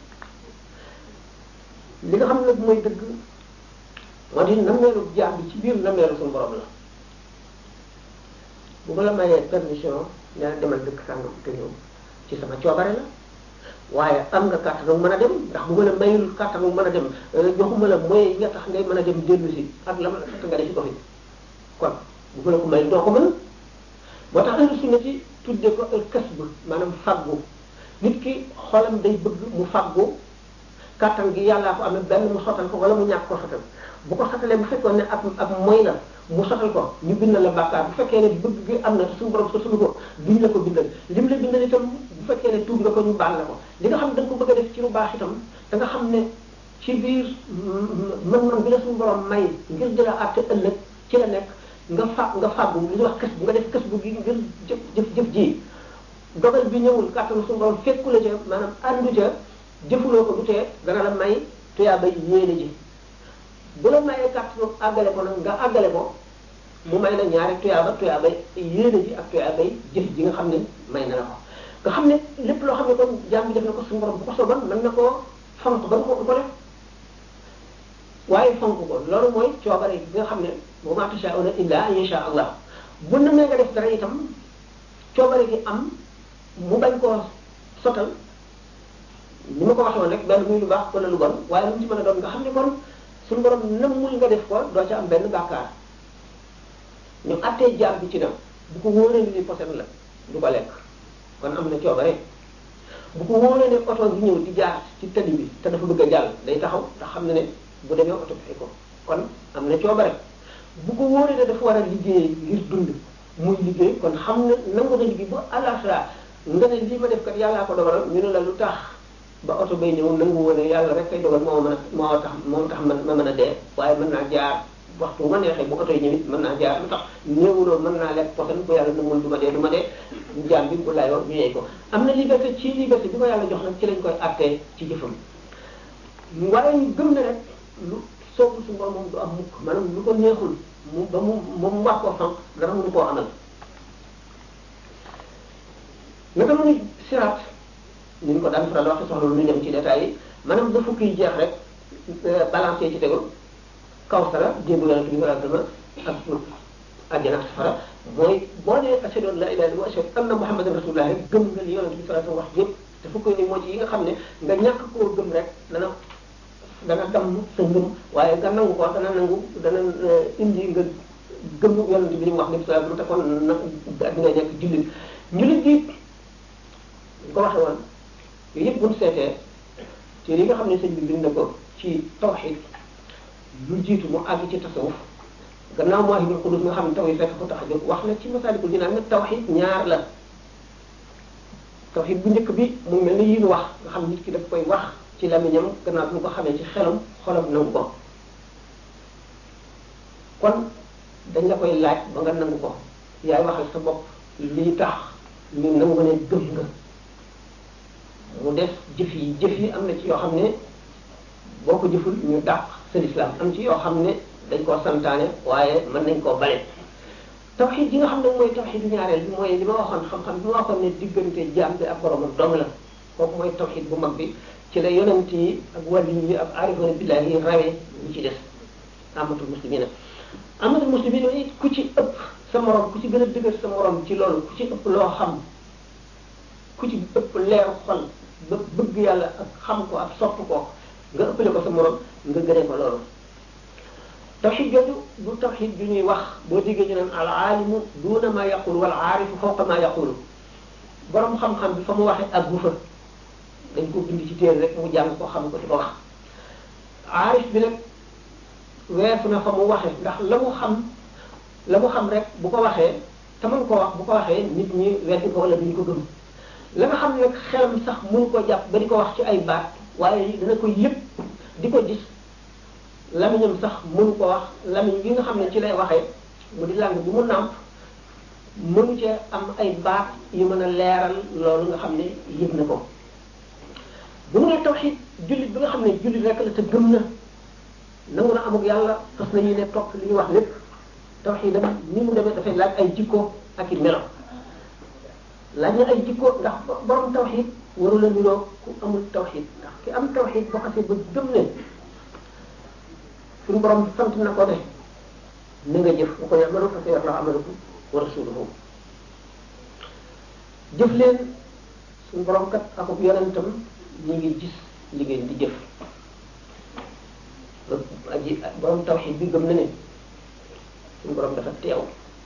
li nga xam ne nag mooy dëgg moo di nammeelu jaam bi ci biir nammeelu suñu borom la bu ma la mayee permission ne la demal dëkk sàngam te ñëw ci sama coobare la waaye am nga kàttanu mën a dem ndax bu ma la mayul kàttanu mën a dem joxuma la moyens yi nga tax ngay mën a dem dellu si ak la ma la fekk nga def ci ko fi kon bu ma la ko mayul doo ko mën moo tax ahlu sunna ci tudde ko al kasb maanaam faggu nit ki xolam day bëgg mu faggu kàttan gi yàllaa ko amee benn mu sotal ko wala mu ñàkk ko sotal bu ko sotalee bu fekkoon ne ak ak moy la mu sotal ko ñu bindal la bàkkaar bu fekkee ne bëgg gi am na suñu borom sotalu ko duñ la ko bindal lim la bindal itam bu fekkee ne tuub nga ko ñu baal la ko li nga xam ne da nga ko bëgg a def ci lu baax itam da nga xam ne ci biir mën-mën bi la suñu borom may ngir di la àtte ëllëg ci la nekk nga fa nga fàggu li ñuy wax kës bu nga def kës bu gi ngir jëf jëf jëf ji dogal bi ñëwul kàttanu suñu borom fekku la ca maanaam àndu ca jëfuloo ko du tee dana la may tuyaa bay yéene ji bu la mayee kàttanu àggale ko nag nga àggale ko mu may la ñaari tuyaaba tuyaaba yéene ji ak tuyaaba jëf ji nga xam ne may na la ko nga xam ne lépp loo xam ne kon jaam bi def na ko suñu borom bu ko soban mën na koo fonk ba nga ko ko def waaye fonk ko loolu mooy coobare bi nga xam ne wa ma tashaa'una illa an yasha allah bu na mee nga def dara itam coobare gi am mu bañ koo sotal ni ma ko waxee woon rek benn muy lu baax wala lu bon waaye lu mu ci mën a doon nga xam ne kon suñu borom nammul nga def ko doo ca am benn bàkkaar ñu attee jaam bi ci dem bu ko wóoree ni posen la du ko lekk kon am na coobare bu ko wóoree ne oto bi ñëw di jaar ci tali bi te dafa bëgg a jàll day taxaw ndax xam na ne bu demee oto bi fay ko kon am na coobare bu ko wóoree ne dafa war a liggéey ngir dund muy liggéey kon xam na nangu na liggéey ba àllaaxira nga ne lii ma def kat yàllaa ko dogalal ñu ne la lu tax ba oto bay ñëw nangu woon ne yàlla rek kay dogal moo mën a moo tax moo tax man ma mën a dee waaye mën naa jaar waxtu bu ma neexee bu oto yi ñëwit mën naa jaar lu tax néewuloo mën naa lekk posen bu yàlla nangul du ma dee du ma dee jaam bi bu layoo ñu yey ko am na liberté ci liberté bi ko yàlla jox nag ci lañ koy attee ci jëfam waaye ñu gëm ne rek lu soobu suñu borom moom du am mukk maanaam lu ko neexul mu ba mu ba mu wax koo fan dara mënu koo amal naka mu ngi siraat ni ñu ko daan faral wax soxla lu ñëm ci détails yi maanaam ba fukki jeex rek balancé ci tegu kaw sara jéegu yonente bi sallallahu alayhi wasallam ak àjjana ak safara mooy boo nee ashhadu an la ilaha illallah wa ashhadu anna muhammadan rasulullah rek gëm nga li yonente bi sallallahu alayhi wasallam wax yëpp te fukki ni moo ci yi nga xam ne nga ñàkk koo gëm rek dana dana damm sa ngëm waaye nga nangu ko dana nangu dana indi nga gëm yonente bi ni mu wax ni sallallahu alayhi wasallam te kon na di nga nekk jullit njullit gi ñu ko waxee woon yooyu yëpp bu ñu seetee te yi nga xam ne sëñ bi bind na ko ci tawxid lu jiitu mu àgg ci tasawuf gannaaw Mawaahibul Quddus nga xam ne taw yi fekk ko tax a jóg wax na ci Masaalikul Jinaan ne tawxid ñaar la tawxid bu njëkk bi mu mel ni yi ñu wax nga xam nit ki daf koy wax ci lamiñam gannaaw bi mu ko xamee ci xelam xolam nangu ko kon dañ la koy laaj ba nga nangu ko yaay waxal sa bopp lii tax ñu nangu ne gëm nga mu def jëf yi jëf yi am na ci yoo xam ne boo ko jëful ñu dàq sa lislaam am ci yoo xam ne dañ koo santaane waaye mën nañ koo bale tawxid yi nga xam ne mooy tawxidu ñaareel bi mooy li ma waxoon xam-xam bi ma waxoon ne diggante jaam bi ak boromam dong la kooku mooy tawxid bu mag bi ci la yonent yi ak wàllu yi ak aarifoona billahi yi rawee ñu ci des amatul muslimina amatul muslimina it ku ci ëpp sa morom ku ci gën a dëgër sa morom ci loolu ku ci ëpp loo xam ku ci ëpp leer xol ba bëgg yàlla ak xam ko ak sopp ko nga ëppale ko sa morom nga gënee ko loolu tawxid jooju du tawxid ju ñuy wax boo déggee ñu naan al aalimu duuna ma yaqulu wal aarifu fawqa ma yaqulu borom xam-xam bi fa mu waxee ak bu fa dañ ko bind ci téere rek mu jàng ko xam ko di ko wax aarif bi nag weesu na fa mu waxee ndax la mu xam la mu xam rek bu ko waxee te mën ko wax bu ko waxee nit ñi weddi ko wala duñ ko gëm la nga xam ne nag xelam sax mënu ko jàpp ba di ko wax ci ay baat waaye dana ko yëpp di ko gis lamiñam sax mënu ko wax lamiñ bi nga xam ne ci lay waxee mu di langue bi mu nàmp mënu cee am ay baat yu mën a leeral loolu nga xam ne yëg na ko bu mu nee tawxid jullit bi nga xam ne jullit rek la te gëm na nangu na amuk yàlla fas na yéene topp li ñuy wax lépp tawxidam ni mu demee dafay laaj ay jikko ak i melo laaj na ay jikko ndax borom tawxid waru la niroo ku amul tawxid ndax ki am tawxid boo xasee ba gëm ne suñu borom sant na ko ne na nga jëf bu ko yamalu fa sayara amalakum wa rasuluhu jëf leen suñu borom kat akub yonentam ñu ngi gis li ngeen di jëf aji borom tawxid bi gëm na ne suñu borom dafa teew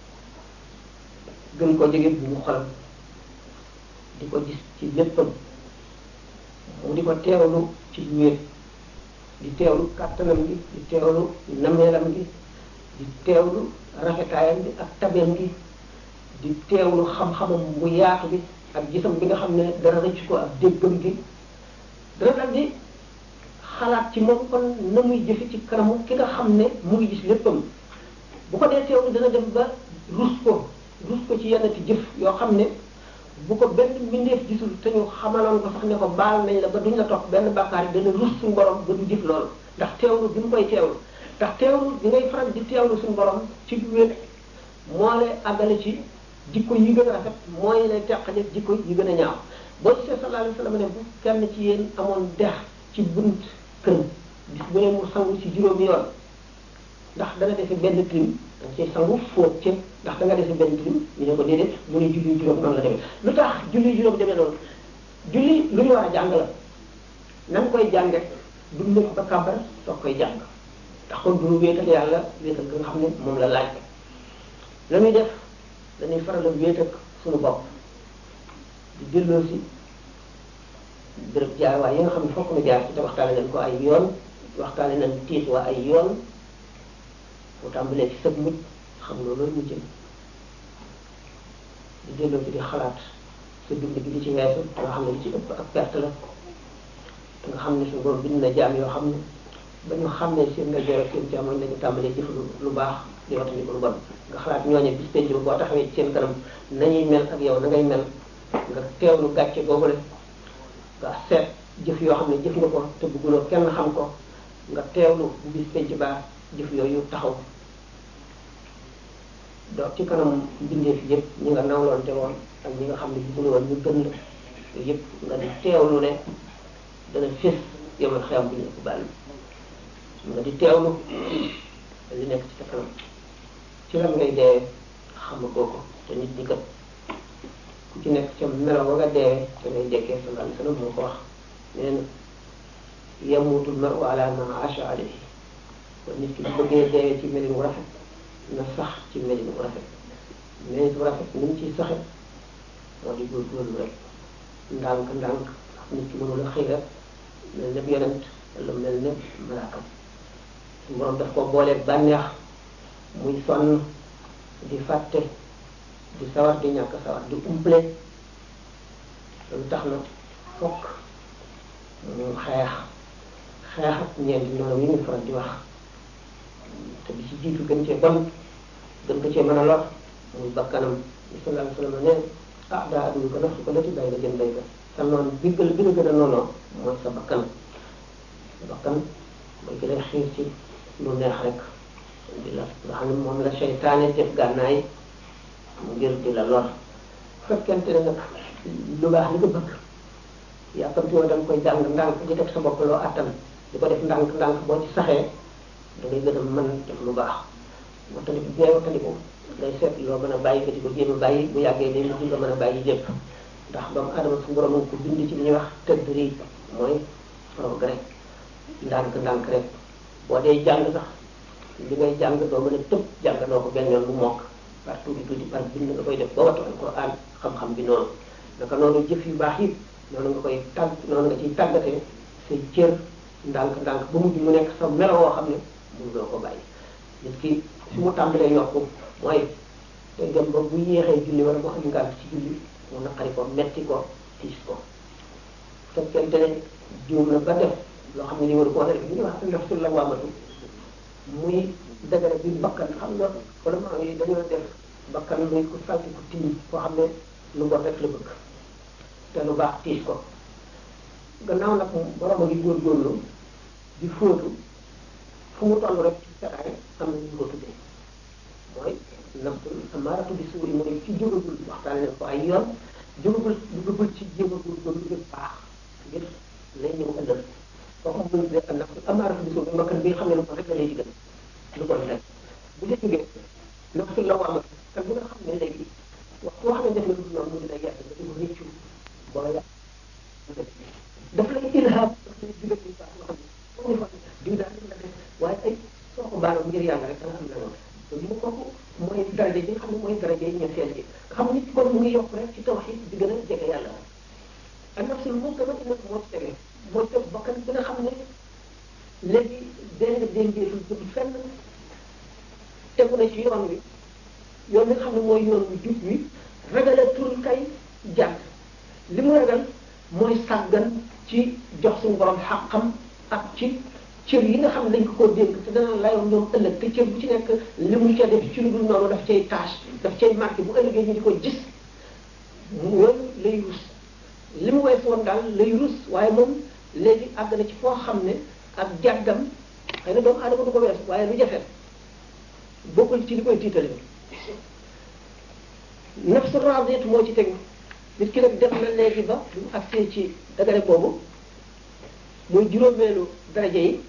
gën koo jege bu mu xolam di ko gis ci léppam mu di ko teewlu ci wéet di teewlu kàttanam gi di teewlu nameelam gi di teewlu rafetaayam bi ak tabeem gi di teewlu xam-xamam bu yaatu bi ak gisam bi nga xam ne dara rëcc ko ak déggam gi dana dal di xalaat ci moom kon na muy jëfe ci kanamu ki nga xam ne mu ngi gis léppam bu ko dee teewlu dana dem ba rus ko rus ko ci yenn ti jëf yoo xam ne bu ko benn mbindeef gisul te ñu xamaloon ko sax ne ko baal nañ la ba duñ la topp benn bàkkaar yi dana rus suñu borom ba du jëf loolu ndax teewlu bi mu koy teewlu ndax teewlu di ngay faral di teewlu suñu borom ci wéet moo lay àggale ci jikko yi gën a rafet mooy lay teqale jikko yi gën a ñaaw boo gisee sallallahu alayhi wa sallam ne bu kenn ci yéen amoon dex ci bunt kër bis bu ne mu sangu ci juróomi yoon ndax danga defe benn trim danga cay sangu fóot ca ndax da nga defe benn trim ñu ne ko déedéet mu ne julli juróom noonu la demee lu tax julli juróom demee noonu julli lu ñu war a jàng la nan koy jànge du nekk ba kàbbar soog koy jàng ndax kon du wéetal yàlla wéetal nga xam ne moom la laaj la muy def dañuy faral a wéet ak suñu bopp di delloo si béréb jaar waaye yi nga xam ne fokk na jaar ci te waxtaane nañ ko ay yoon waxtaane nañ tiit waa ay yoon mu tàmbalee ci sëb mujj xam nga loolu mu jëm di delloo ci di xalaat sa dund gi di ci weesu te nga xam ne li ci ëpp ak perte la te nga xam ne suñu borom bind na jaam yoo xam ne ba ñu xam ne seen nga jore seen càmmoñ nañu tàmbalee jëf lu baax di watandi ko lu bon nga xalaat ñooñe bis penc ba boo taxawee ci seen kanam nañuy mel ak yow na ngay mel nga teewlu gàcce googule nga seet jëf yoo xam ne jëf nga ko te bëgguloo kenn xam ko nga teewlu bu bis penc baa jëf yooyu taxaw doo ci kanam mbindeef yëpp ñi nga nawloonte woon ak ñi nga xam ne bëggul woon ñu gën la yooyu yëpp nga di teewlu ne dana fés yow man xeyam bu ñu ëpp bàll nga di teewlu li nekk ci sa kanam ci lan ngay dee xamagoo ko te nit ñi kat ku ci nekk ca melo ba nga dee te ngay dekkee sallallahu alayhi wasallam moo ko wax nee na yamutul maru ala ma asha alayhi kon nit ki bu bëggee dee ci melin wu rafet na sax ci melin wu rafet melin wu rafet ni mu ciy saxe moo di góorgóorlu rek ndànk ndànk ndax nit ki mënul a xëy rek mel ne yonent wala mel ne malaakam su borom daf ko booleeg bànneex muy sonn di fàtte di sawar di ñàkk sawar di umple loolu tax na fokk mu xeex xeex ak ñeenti noonu yi ñu faral di wax te bi ci jiitu gën cee bon gën ko cee mën a lor muy bakkanam bi sallallahu alayhi wasallam ne ah daa addu ko naf ko lati bay la jën bay ka sa noonu bi gën bi la gën a noonoo mooy sa bakkan sa bakkan mooy ki lay xiir ci lu neex rek di la nga xam ne moom la seytaane def gànnaay ngir di la lor fekkente ne nag lu baax li nga bëgg yàkkamti woo da nga koy jàng ndànk di def sa bopp loo attan di ko def ndànk ndànk boo ci saxee da ngay gën a mën def lu baax wattandiku bee wattandiku ngay seet loo mën a bàyyi nga di ko jéem a bàyyi bu yàggee day mujj nga mën a bàyyi lépp ndax doomu adama su borom ko bind ci li ñuy wax tëddri mooy progrès ndànk ndànk rek boo dee jàng sax li ngay jàng doo mën a tëb jàng doo ko benn yoon bu mokk par tuuti tuuti par bind nga koy def ba wattu alquran xam-xam bi noonu naka noonu jëf yu baax yi noonu nga koy tàgg noonu nga ciy tàggatee say cër ndànk ndànk ba mujj mu nekk sa melo woo xam ne mun doo ko bàyyi nit ki fi mu tàmbalee yokku mooy day dem ba bu yéexee julli wala mu am ngànt ci julli mu naqari ko metti ko tiis ko fekkente ne juum na ba def loo xam ne ni waru ko def li ñuy wax nafsul lawaamatu muy dëgëre bi bakkan xam nga wala maa yi dañoo def bakkan muy ko salti ko tiim koo xam ne lu bon rek la bëgg te lu baax tiis ko gannaaw nag borom a ngi góorgóorlu di fóotu fu mu toll rek ci setaay am na ñu ko tuddee mooy nafsul amaaratu bi suuri mooy ci jógagul waxtaane nañ ko ay yoon jógagul duggagul ci jéem a góorgóorlu ngir baax ngir lay ñëw ëllëg kooku mu tuddee ak nafsul amaaratu bi suuri bakkan bi nga xam ne lu ko rek la lay digal lu ko rek bu dee jógee nafsul lawaama kan bi nga xam ne léegi waxtu boo xam ne def na lu noonu mu di lay yàq nga di ko réccu boo yàq daf lay ilham daf lay digal lu baax loo xam ne foo ñu fa diw daal la def waaye ay soo ko baaloon ngir yàlla rek da nga am na loolu loolu mu kooku mooy daraja ji nga xam ne mooy daraja yi ñetteel ji nga xam ne nit kon mu ngi yokk rek ci tawxiid di gën a jege yàlla ak nafsul moom dama ina moo ci tege mooy teg bakkan bi nga xam ne léegi dénga déngeetul jëm fenn tegu na ci yoon wi yoon wi nga xam ne mooy yoon wi jub wi ragalatul kay jàdd li mu ragal mooy sàggan ci jox suñu borom xàqam ak ci cër yi nga xam ne dañ ko koo dénk te dana layoon ñoom ëllëg te cër bu ci nekk li mu ca def ci lu dul noonu daf cay tâche daf cay marqué bu ëllëgee ñu di ko gis yooyu lay rus li mu wees woon daal lay rus waaye moom léegi àgg na ci foo xam ne ak jàggam xëy na doomu aadama du ko wees waaye lu jafe bokkul ci li koy tiitale nafsu radiyat moo ci tegu nit ki nag def na léegi ba du mu agsee ci dagare boobu muy juróomeelu daraja yi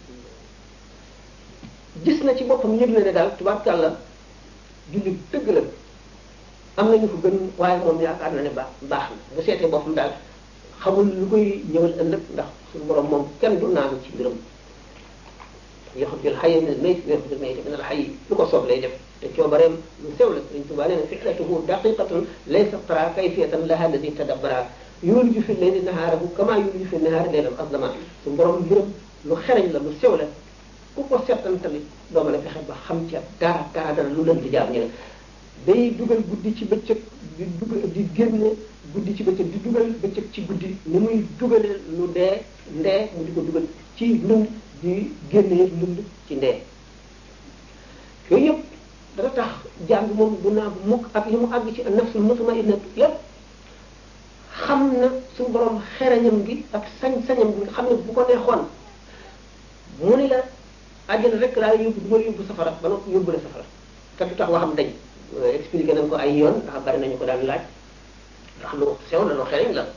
gis na ci boppam yëg na ne daal tubaarkàlla jullit dëgg la am nañu ko gën waaye moom yaakaar na ne baax baax na bu seetee boppam daal xamul lu koy ñëwal ëllëg ndax suñu borom moom kenn du naanu ci mbiram yaxrujul xayya min al mayt wa yaxrujul mayta min al xayy lu ko soob lay def te coobareem lu sew la Sëriñ Tuubaa nee na fi'latuhu daqiqatun laysa tara kayfiyatan laha alladi tadabbara yuliju fi layli nahaarahu kama yuliju fi nahaari laylan aslama suñu borom mbiram lu xereñ la lu sew la ku ko seetantali doo mën a fexe ba xam ci dara dara dara lu leen di jaam ñu ne day dugal guddi ci bëccëg di dugal di génne guddi ci bëccëg di dugal bëccëg ci guddi ni muy dugalee lu dee ndee mu di ko dugal ci lund di génnee lund ci ndee yooyu yëpp dana tax jaam bi moom du naa bu mukk ak li mu àgg ci nafsul mutmainna yëpp xam na suñu borom xereñam gi ak sañ-sañam gi nga xam ne bu ko neexoon mu ni la àjjana rek laa yóbbu du ma la yóbbu safara ba noppi yóbbu la safara te du tax waxam dañ expliqué nañ ko ay yoon ndax bari nañu ko daan laaj ndax lu sew la lu xereñ la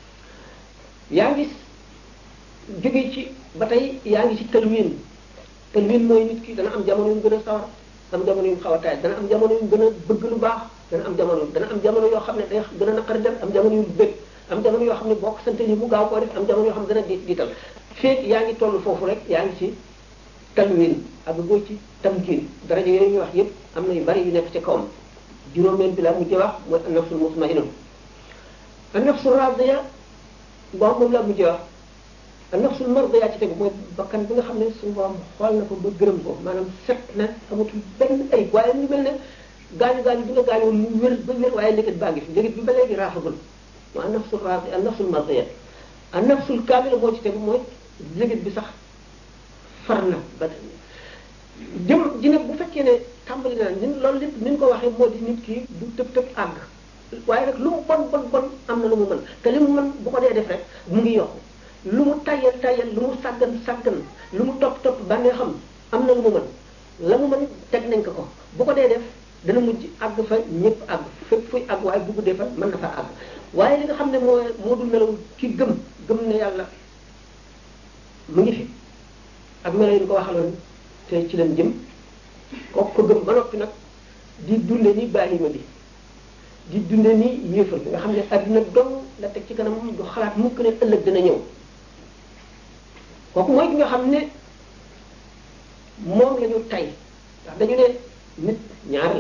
yaa ngi jóge ci ba tey yaa ngi ci tëlwin tëlwin mooy nit ki dana am jamono yu gën a sawar am jamono yu xaw a taay dana am jamono yu gën a bëgg lu baax dana am jamono dana am jamono yoo xam ne day gën a naqari def am jamono yu bëgg am jamono yoo xam ne boo ko sante ni mu gaaw koo def am jamono yoo xam ne dana di diital feeg yaa ngi toll foofu rek yaa ngi ci talwin ak goo ci tamkin daraja yooyu ñuy wax yépp am na yu bari yu nekk ci kawam juróomeel bi la mujjee wax mooy an-nafsul mutma'innah an-nafsul radiya bon moom la mujjee wax an-nafsul mardiya ci tegu mooy bakkan bi nga xam ne suñu borom xool na ko ba gërëm ko maanaam set na amatul benn ay waaye ñu mel ne gaañu gaañu bi nga gaañoo mu wér ba wér waaye léegi baa ngi fi léegi bi ba léegi raaxagul mooy an-nafsul radiya an-nafsul mardiya an-nafsul kaamila moo ci tegu mooy léegi bi sax far na ba jëm ji nag bu fekkee ne tàmbali na ñun loolu lépp ni ñu ko waxee moo di nit ki du tëb tëb àgg waaye nag lu mu bon bon bon am na lu mu mën te li mu mën bu ko dee def rek mu ngi yokku lu mu tayal tayal lu mu sàggan sàggan lu mu topp topp bànnee xam am na lu mu mën la mu mën teg nañ ko ko bu ko dee def dana mujj àgg fa ñëpp àgg fépp fuy àgg waaye bu guddee fa mën na fa àgg waaye li nga xam ne moo moo dul melaw ki gëm gëm ne yàlla mu ngi fi ak melo yi ñu ko waxaloon te ci leen jëm kooku ko gëm ba noppi nag di dunde ni bàyyima bi di dunde ni yéefal bi nga xam ne adduna dong la teg ci kanam du xalaat mukk ne ëllëg dina ñëw kooku mooy ki nga xam ne moom la ñu tay ndax dañu ne nit ñaar la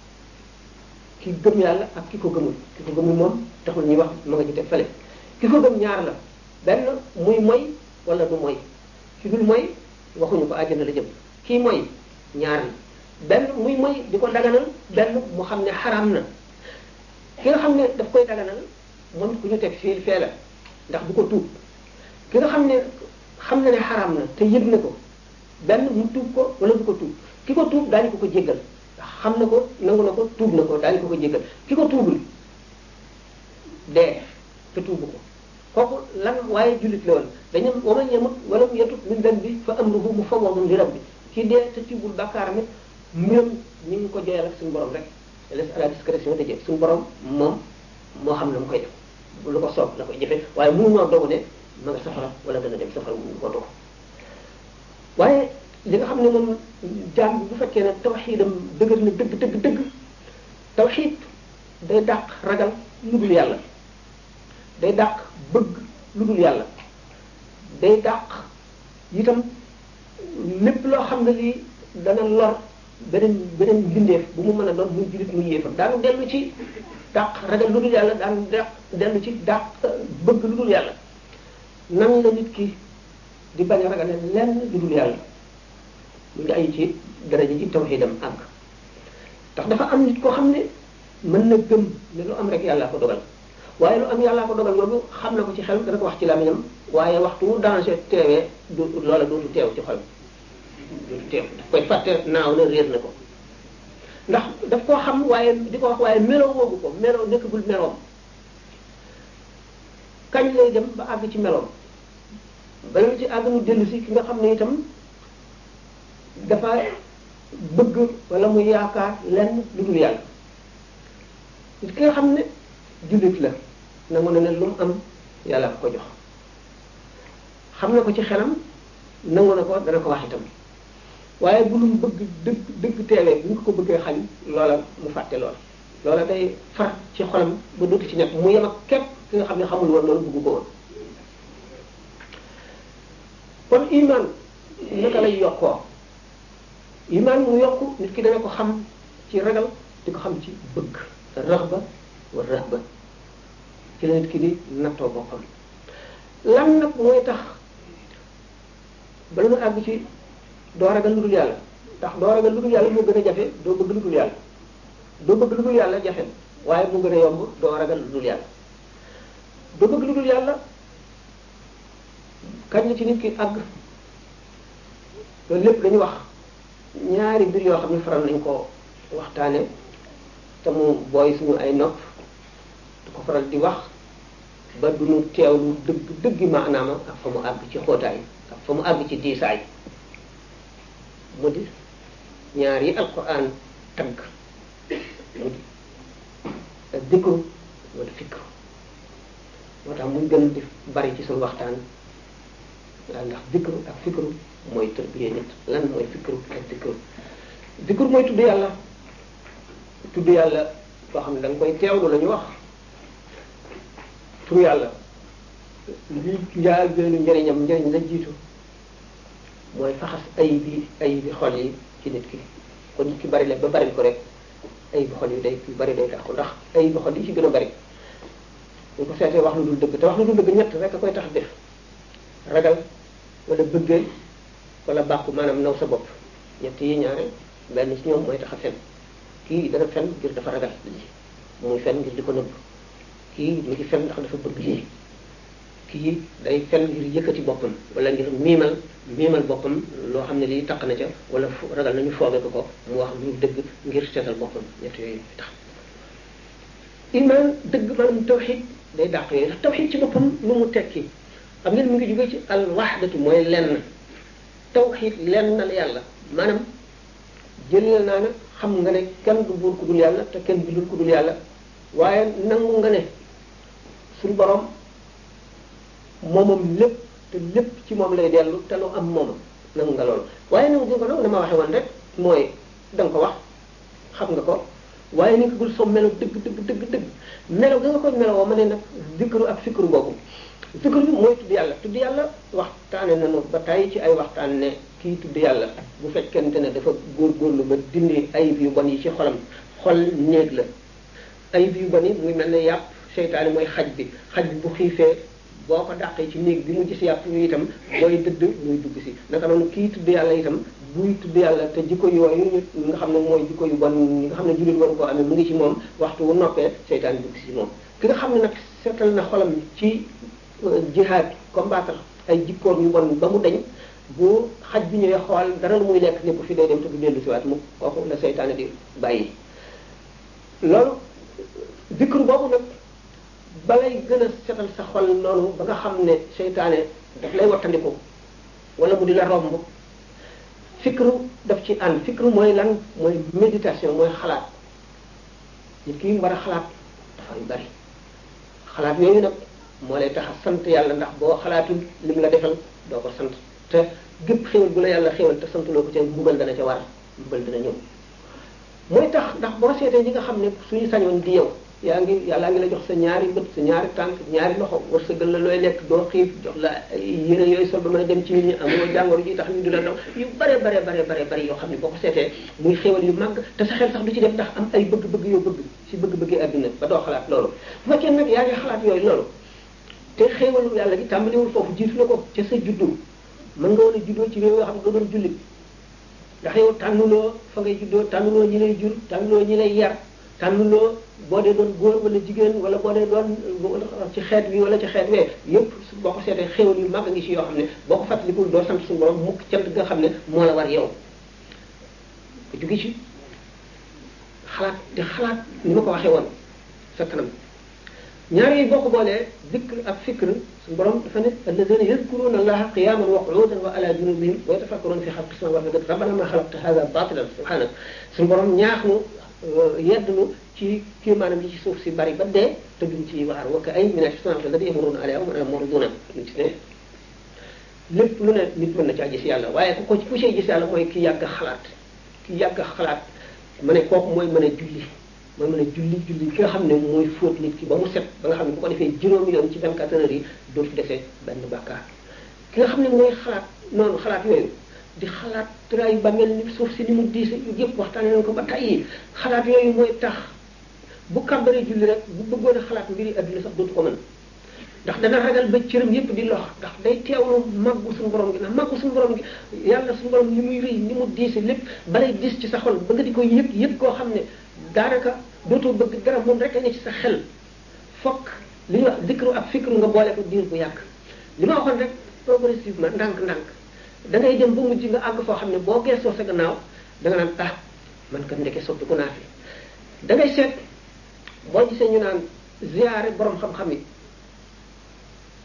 ki gëm yàlla ak ki ko gëmul ki ko gëmul moom taxul ñuy wax ma nga ci teg fale ki ko gëm ñaar la benn muy moy wala du moy ki dul moy waxuñu ko àjjana la jëm kii mooy ñaar la benn muy mooy di ko daganal benn mu xam ne xaraam na ki nga xam ne daf koy daganal moom ku ñu teg fii fee la ndax du ko tuub ki nga xam ne xam na ne xaraam na te yëg na ko benn mu tuub ko wala du ko tuub ki ko tuub daañu ko ko jéggal ndax xam na ko nangu na ko tuub na ko daañu ko ko jéggal ki ko tuubul dee te tuubu ko kooku lan waaye jullit la woon dañu waman yamut wala mu yatut min dan bi fa amruhu mufawwadun li rabbi kii dee te tibbul bàkkaaram it mbiram ñu ngi ko joyal ak suñu borom rek laisse à la discrétion de Dieu suñu borom moom moo xam na mu koy def lu ko soob la koy jëfe waaye mënu ñoo dogu ne ma nga safara wala dana dem safara mënu ko dogu waaye li nga xam ne moom jaam bi bu fekkee ne tawxiidam dëgër na dëgg dëgg dëgg tawxiid day dàq ragal lu dul yàlla day dàq bëgg lu dul yàlla day dàq itam lépp loo xam ne lii dana lor beneen beneen mbindeef bu mu mën a doon muy jullit muy yéefam daanu dellu ci dàq ragal lu dul yàlla daanu dàq dellu ci dàq bëgg lu dul yàlla nan la nit ki di bañ a ragale lenn lu dul yàlla mu ngi ay ci daraja ji tawxiidam àgg ndax dafa am nit koo xam ne mën na gëm ne lu am rek yàlla ko dogal waaye lu am yàllaa ko dogal loolu xam na ko ci xel dana ko wax ci làmmiñam waaye waxtu wu danger teewee du loola dootu teew ci xol dootu teew daf koy fàtte naaw na réer na ko ndax daf koo xam waaye di ko wax waaye meloo woogu ko meloo nekkagul meloom kañ lay dem ba àgg ci meloom bala ci àgg mu dellu si ki nga xam ne itam dafa bëgg wala mu yaakaar lenn lu dul yàlla ki nga xam ne jullit la nangu na ne lu mu am yàlla ko jox xam na ko ci xelam nangu na ko dana ko wax itam waaye bu lu mu bëgg dëgg dëgg teewee bu ñu ko bëggee xañ loola mu fàtte loola loola day far ci xolam ba dootu ci nekk mu yem ak képp ki nga xam ne xamul woon loolu bëgg ko woon kon iman naka lay yokkoo iman mu yokku nit ki dana ko xam ci ragal di ko xam ci bëgg raxba wa rahba ci la nit ki di nattoo boppam lan nag mooy tax bala nga àgg ci doo ragal lu dul yàlla ndax doo ragal lu dul yàlla moo gën a jafe doo bëgg lu dul yàlla doo bëgg lu dul yàlla jafe waaye mu gën a yomb doo ragal lu dul yàlla doo bëgg lu dul yàlla kañ la ci nit ki àgg loolu lépp dañu wax ñaari mbir yoo xam ne faral nañ ko waxtaane te mu booy suñu ay nopp du ko faral di wax ba du ñu teewlu dëgg dëggi maanaama ak fa mu àgg ci xóotaay ak fa mu àgg ci diisaay mu di ñaar yi alquran tagg mu di dikru mu di fikru moo tax muy gën di bari ci suñu waxtaan waaw ndax dikru ak fikru mooy tërbiye nit lan mooy fikru ak dikru dikru mooy tudd yàlla tudd yàlla boo xam ne da nga koy teewlu la ñu wax tur yàlla li njaal beenu njëriñam njëriñ la jiitu mooy faxas ayib yi ayib yi xol yi ci nit ki kon nit ki bari la ba bari ko rek ayib xol yi day yu bari day tax ko ndax ayib xol yi ci gën a bari ñu ko seetee wax lu dul dëgg te wax lu dul dëgg ñett rek a koy tax def ragal wala bëggee wala bàkku maanaam naw sa bopp ñett yi ñaare benn ci ñoom mooy tax a fen kii dana fen ngir dafa ragal lii muy fen ngir di ko nëbb kii mi ngi fen ndax dafa bëgg lii kii day fen ngir yëkkati boppam wala ngir miimal miimal boppam loo xam ne lii taq na ca wala ragal nañu fooge ko ko mu wax lu dëgg ngir seetal boppam ñett yooyu tax iman dëgg maanaam tawxid day dàq yooyu ndax tawxid ci boppam lu mu tekki xam ngeen mu ngi jóge ci al wahdatu mooy lenn tawxid lenn la yàlla maanaam jëlal naa ne xam nga ne kenn du buur ku dul yàlla te kenn bindul ku dul yàlla waaye nangu nga ne suñu borom moomam lépp te lépp ci moom lay dellu te lu am moomam nangu nga loolu waaye nangu nga ko nag dama waxe woon rek mooy da nga ko wax xam nga ko waaye ni ko gul soo melo dëgg dëgg dëgg dëgg melo ga nga ko meloo ma ne nag zikru ak fikru boobu zikru bi mooy tudd yàlla tudd yàlla waxtaane nañu ba tàyyi ci ay waxtaan ne kii tudd yàlla bu fekkente ne dafa góorgóorlu ba dindi ayib yu bon yi ci xolam xol néeg la ayib yu bon yi muy mel ne yàpp seytaane mooy xaj bi xaj bi bu xiifee boo ko dàqee ci néeg bi mu gis yàpp yu itam booy dëdd muy dugg si naka noonu kii tudd yàlla itam buy tudd yàlla te jikko yooyu nga xam ne mooy jikko yu bon yi nga xam ne jullit waru koo amee mu ngi ci moom waxtu wu noppee seytaane dugg si moom ki nga xam ne nag seetal na xolam ci jihaad combattre ay jikkoom yu bon ba mu dañ bu xaj bi ñëwee xool dara lu muy lekk nekk fi day dem te du dellu si waat mu kooku la seytaane di bàyyi loolu zikru boobu nag balay gën a setal sa xol noonu ba nga xam ne seytaane daf lay wattandiku wala mu di la romb fikru daf ci ànd fikru mooy lan mooy méditation mooy xalaat nit ki war a xalaat dafa yu bari xalaat yooyu nag moo lay tax a sant yàlla ndax boo xalaatul lim la defal doo ko sant te gépp xéwal bu la yàlla xéwal te santuloo ko ca mbugal dana ca war mbugal dana ñëw mooy tax ndax boo seetee ñi nga xam ne suñu sañoon di yow yaa ngi yàllaa ngi la jox sa ñaari bët sa ñaari tànk ñaari loxo wërsëgal la looy lekk doo xiif jox la yére yooyu sol ba mën a dem ci nit ñi amoo jàngoro ji tax ñu di la daw yu bare bare bare bare bare yoo xam ne boo ko seetee muy xéwal yu màgg te sa xel sax du ci def ndax am ay bëgg-bëgg yoo bëgg ci bëgg-bëggi adduna ba doo xalaat loolu bu fekkee nag yaa ngi xalaat yooyu loolu te xéewalu yàlla gi tàmbaliwul foofu jiitu na ko ca sa juddu mën nga woon a juddoo ci réew yoo xam ne nga doon jullit ndax yow tànnuloo fa ngay juddoo tànnuloo ñi lay jur tànnuloo ñi lay yar tànnuloo boo dee doon góor wala jigéen wala boo dee doon ci xeet bi wala ci xeet wee yépp boo ko seetee xéwal yu mag a ngi ci yoo xam ne boo ko fàttalikul doo sant suñu borom mukk cant nga xam ne moo la war yow ko jóge ci xalaat di xalaat ni ma ko waxee woon sa kanam ñaar yi boo ko boolee dikr ak fikr suñu borom dafa ne alladina yadkuruna allaha qiyaman wa qu'udan wa ala junubihim wa yatafakkaruna fi xalqi samawati wal ardi rabbana ma xalaqta hada batilan subhanak suñu borom ñaax nu yedd nu ci kii maanaam yi ci suuf si bari ba dee te duñ ci waar wa ka ay min ashsamati alladi yamuruna alayha wa ana muriduna ñu ci ne lépp lu ne nit mën na caa gis yàlla waaye ku ko ku cee gis yàlla mooy ki yàgg xalaat ki yàgg xalaat ma ne kooku mooy mën a julli mooy mën a julli julli ki nga xam ne mooy fóot nit ki ba mu set ba nga xam ne bu ko defee juróomi yoon ci 24 heures yi dootu defee benn bàkkaar ki nga xam ne mooy xalaat noonu xalaat yooyu di xalaat tëraayu ba mel ni suuf si ni mu diise yu yëpp waxtaane nañ ko ba tàyyi xalaat yooyu mooy tax bu kàmbaree julli rek bu bëggoon a xalaat mbiri adduna sax dootu ko mën ndax dana ragal ba cëram yëpp di lox ndax day teewlu màggu suñu borom gi ndax màggu suñu borom gi yàlla suñu borom li muy rëy ni mu diise lépp balay dis ci sa xol ba nga di koy yëg yëg koo xam ne daanaka dootoo bëgg dara moom rek a ne ci sa xel fokk li ñuy wax dikru ak fikru nga boole ko diir bu yàgg li ma waxoon rek progressivement ndànk-ndànk da ngay dem ba mujj nga àgg foo xam ne boo geesoo sa gannaaw da nga naan ah man kat ndeke soppiku naa fi da ngay seet boo gisee ñu naan ziyaare borom xam-xam yi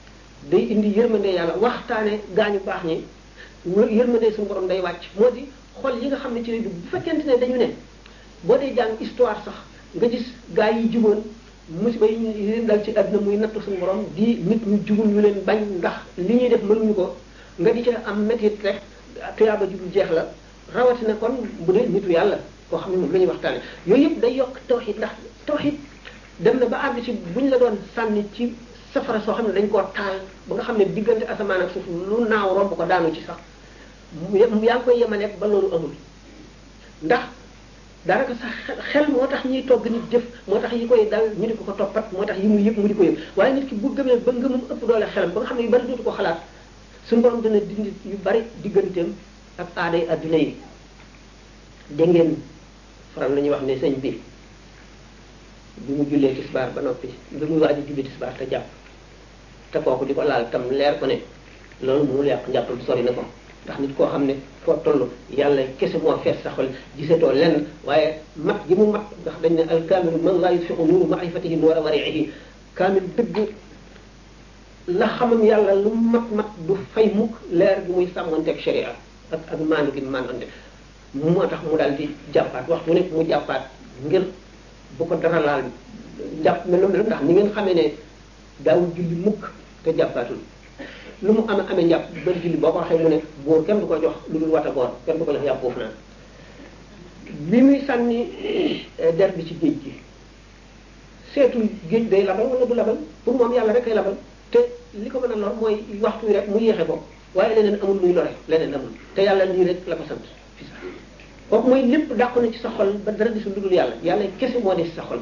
day indi yërmande yàlla waxtaane gaañu baax ñi yërmande suñu borom day wàcc moo di xol yi nga xam ne ci lay dugg bu fekkente ne dañu ne boo dee jàng histoire sax nga gis gaa yi juboon musiba yi ñu leen dal ci àdduna muy nattu suñu borom di nit ñu jubul ñu leen bañ ndax li ñuy def mënuñu ko nga di ca am métit rek tuyaaba ju dul jeex la rawatina kon bu dee nitu yàlla koo xam ne moom la ñuy waxtaane yooyu yëpp day yokk tawxid ndax tawxid dem na ba àgg ci buñ la doon sànni ci safara soo xam ne dañ koo taal ba nga xam ne diggante asamaan ak suuf lu naaw romb ko daanu ci sax yaa ngi koy yemaleeg ba loolu amul ndax daanaka sax xel moo tax ñuy togg nit jëf moo tax yi koy dal ñu di ko ko toppat moo tax yi muy yëpp mu di ko yëpp waaye nit ki bu gëmee ba ngëmam ëpp doole xelam ba nga xam ne yu bari dootu ko xalaat suñu borom dina dindi yu bari digganteem ak aaday adduna yi dégg ngeen faral la ñuy wax ne sëñ bi bi mu jullee tisbaar ba noppi bi muy waaj a julli tisbaar te jàpp te kooku di ko laal tam leer ko ne loolu mu yàq njàppam sori na ko ndax nit koo xam ne foo toll yàlla kese moo fees sa xol gisatoo lenn waaye mat gi mu mat ndax dañ ne al kaamilu man laa yutfiqu nuuru maarifatihi nuura wariihi kaamil dëgg la xamam yàlla lu mat mat du fay mukk leer gi muy sàmmanteeg sharia ak ak maanu gi maanante moo tax mu daal di jàppaat waxtu nekk mu jàppaat ngir bu ko dara laal jàpp mel noonu ndax ni ngeen xamee ne daawul julli mukk te jàppaatul lu mu amee amee njàpp ba julli boo ko waxee mu ne buur kenn du ko jox lu dul wata goor kenn du ko jox yàpp foofu naan bi muy sànni der bi ci géej gi seetul géej day labal wala du labal pour moom yàlla rek ay labal te li ko mën a lor mooy waxtu wi rek mu yéexe ko waaye leneen amul luy lore leneen amul te yàlla lii rek la ko sant fi sax kooku mooy lépp dàqu na ci sa xol ba dara desul lu dul yàlla yàlla kese moo des sa xol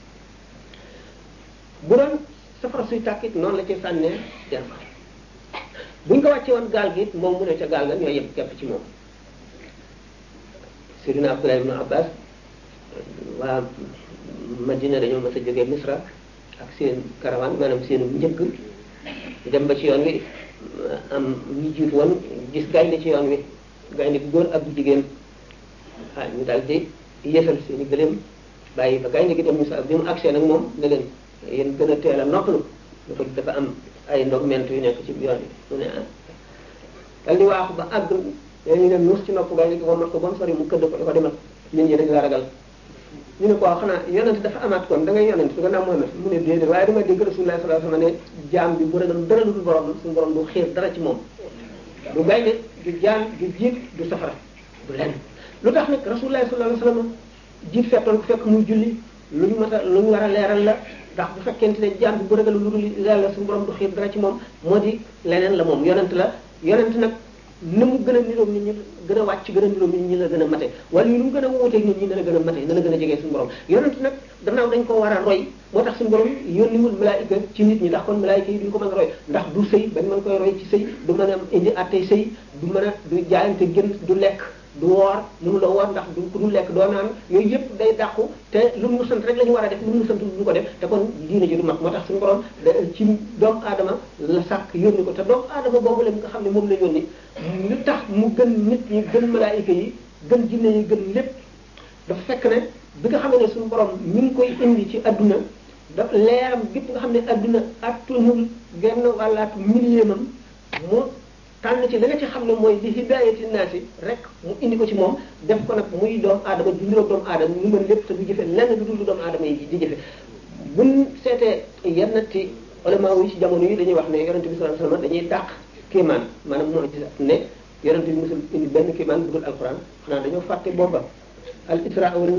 bu doon safara suy tàkkit noonu la ci sànnee der fa buñ ko wàccee woon gaal gi moom mu ne ca gaal ga ñooy yëpp kepp ci moom Seydina Abdullah ibn Abbas waa Madina dañoo mas a jógee Misra ak seen caravane maanaam seen njëkk dem ba ci yoon wi am ñu jiitu woon gis gaynde ci yoon wi gaynde bu góor ak bu jigéen ah ñu daal di yéesal seen i gëléem bàyyi ba gaynde gi dem Misra bi mu agsee nag moom ne leen yéen gën a teel a noppalu da ko dafa am ay ndog ment yu nekk ci yoon bi mu ne ah dal di waaxu ba àgg ñu ne nuus ci nopp gaynde gi ko mat ko ba mu sori mu këdd ko da ko demal nit ñi dañ la ragal ñu ne ko waaw xanaa yonent dafa amaat kon da ngay yonent su gannaaw Muhammad mu ne déedéet waaye dama dégg Rasulullah sallallahu alayhi wasallam ne jaam bi bu ragal dara lu dul borom suñu borom du xiir dara ci moom du gaynde du jaan du jiit du safara du lenn lu tax nag Rasulullah sallallahu alayhi wasallam jiit fettoon ko fekk muy julli lu ñu mat a lu ñu war a leeral la ndax bu fekkente ne jaam bi bu ragal lu dul yàlla suñu borom du xiir dara ci moom moo di leneen la moom yonent la yonent nag na mu gën a niroog nit ñi gën a wàcc gën a niroog nit ñi la gën a mate wala yu nu mu gën a wuuteeg nit ñi na la gën a mate na la gën a jegee suñu borom yonent nag gannaaw dañ ko war a roy moo tax suñu borom yónniwul malaayika ci nit ñi ndax kon malaayika yi duñ ko mën a roy ndax du sëy bañ mën koy roy ci sëy du mën a indi attey sëy du mën a du jaayante gën du lekk du woor mënu la woor ndax du ku du lekk doo naan yooyu yëpp day dàqu te lu mu sant rek la ñu war a def lu mu sant du ko def te kon diine ji du mat moo tax suñu borom ci doomu aadama la sàkk yónni ko te doomu aadama boobu la nga xam ne moom la yónni lu tax mu gën nit ñi gën malaayika yi gën jinne yi gën lépp dafa fekk ne bi nga xam ne suñu borom ñu ngi koy indi ci adduna da leeram gépp nga xam ne adduna attunul genn wàllaatu milliémam mu tànn ci la nga ci xam ne mooy li hidayati naasi rek mu indi ko ci moom def ko nag muy doomu aadama du niroog doomu aadama ñu mën lépp te du jëfe lenn du dul du doomu aadama yi di jëfe buñ seetee yenn ci ulama yi ci jamono yi dañuy wax ne yonente bi sallallahu alayhi wasallam dañuy dàq kéemaan maanaam moo gis ne yonente bi musul indi benn kéemaan bu dul alquran xanaa dañoo fàtte booba al isra wal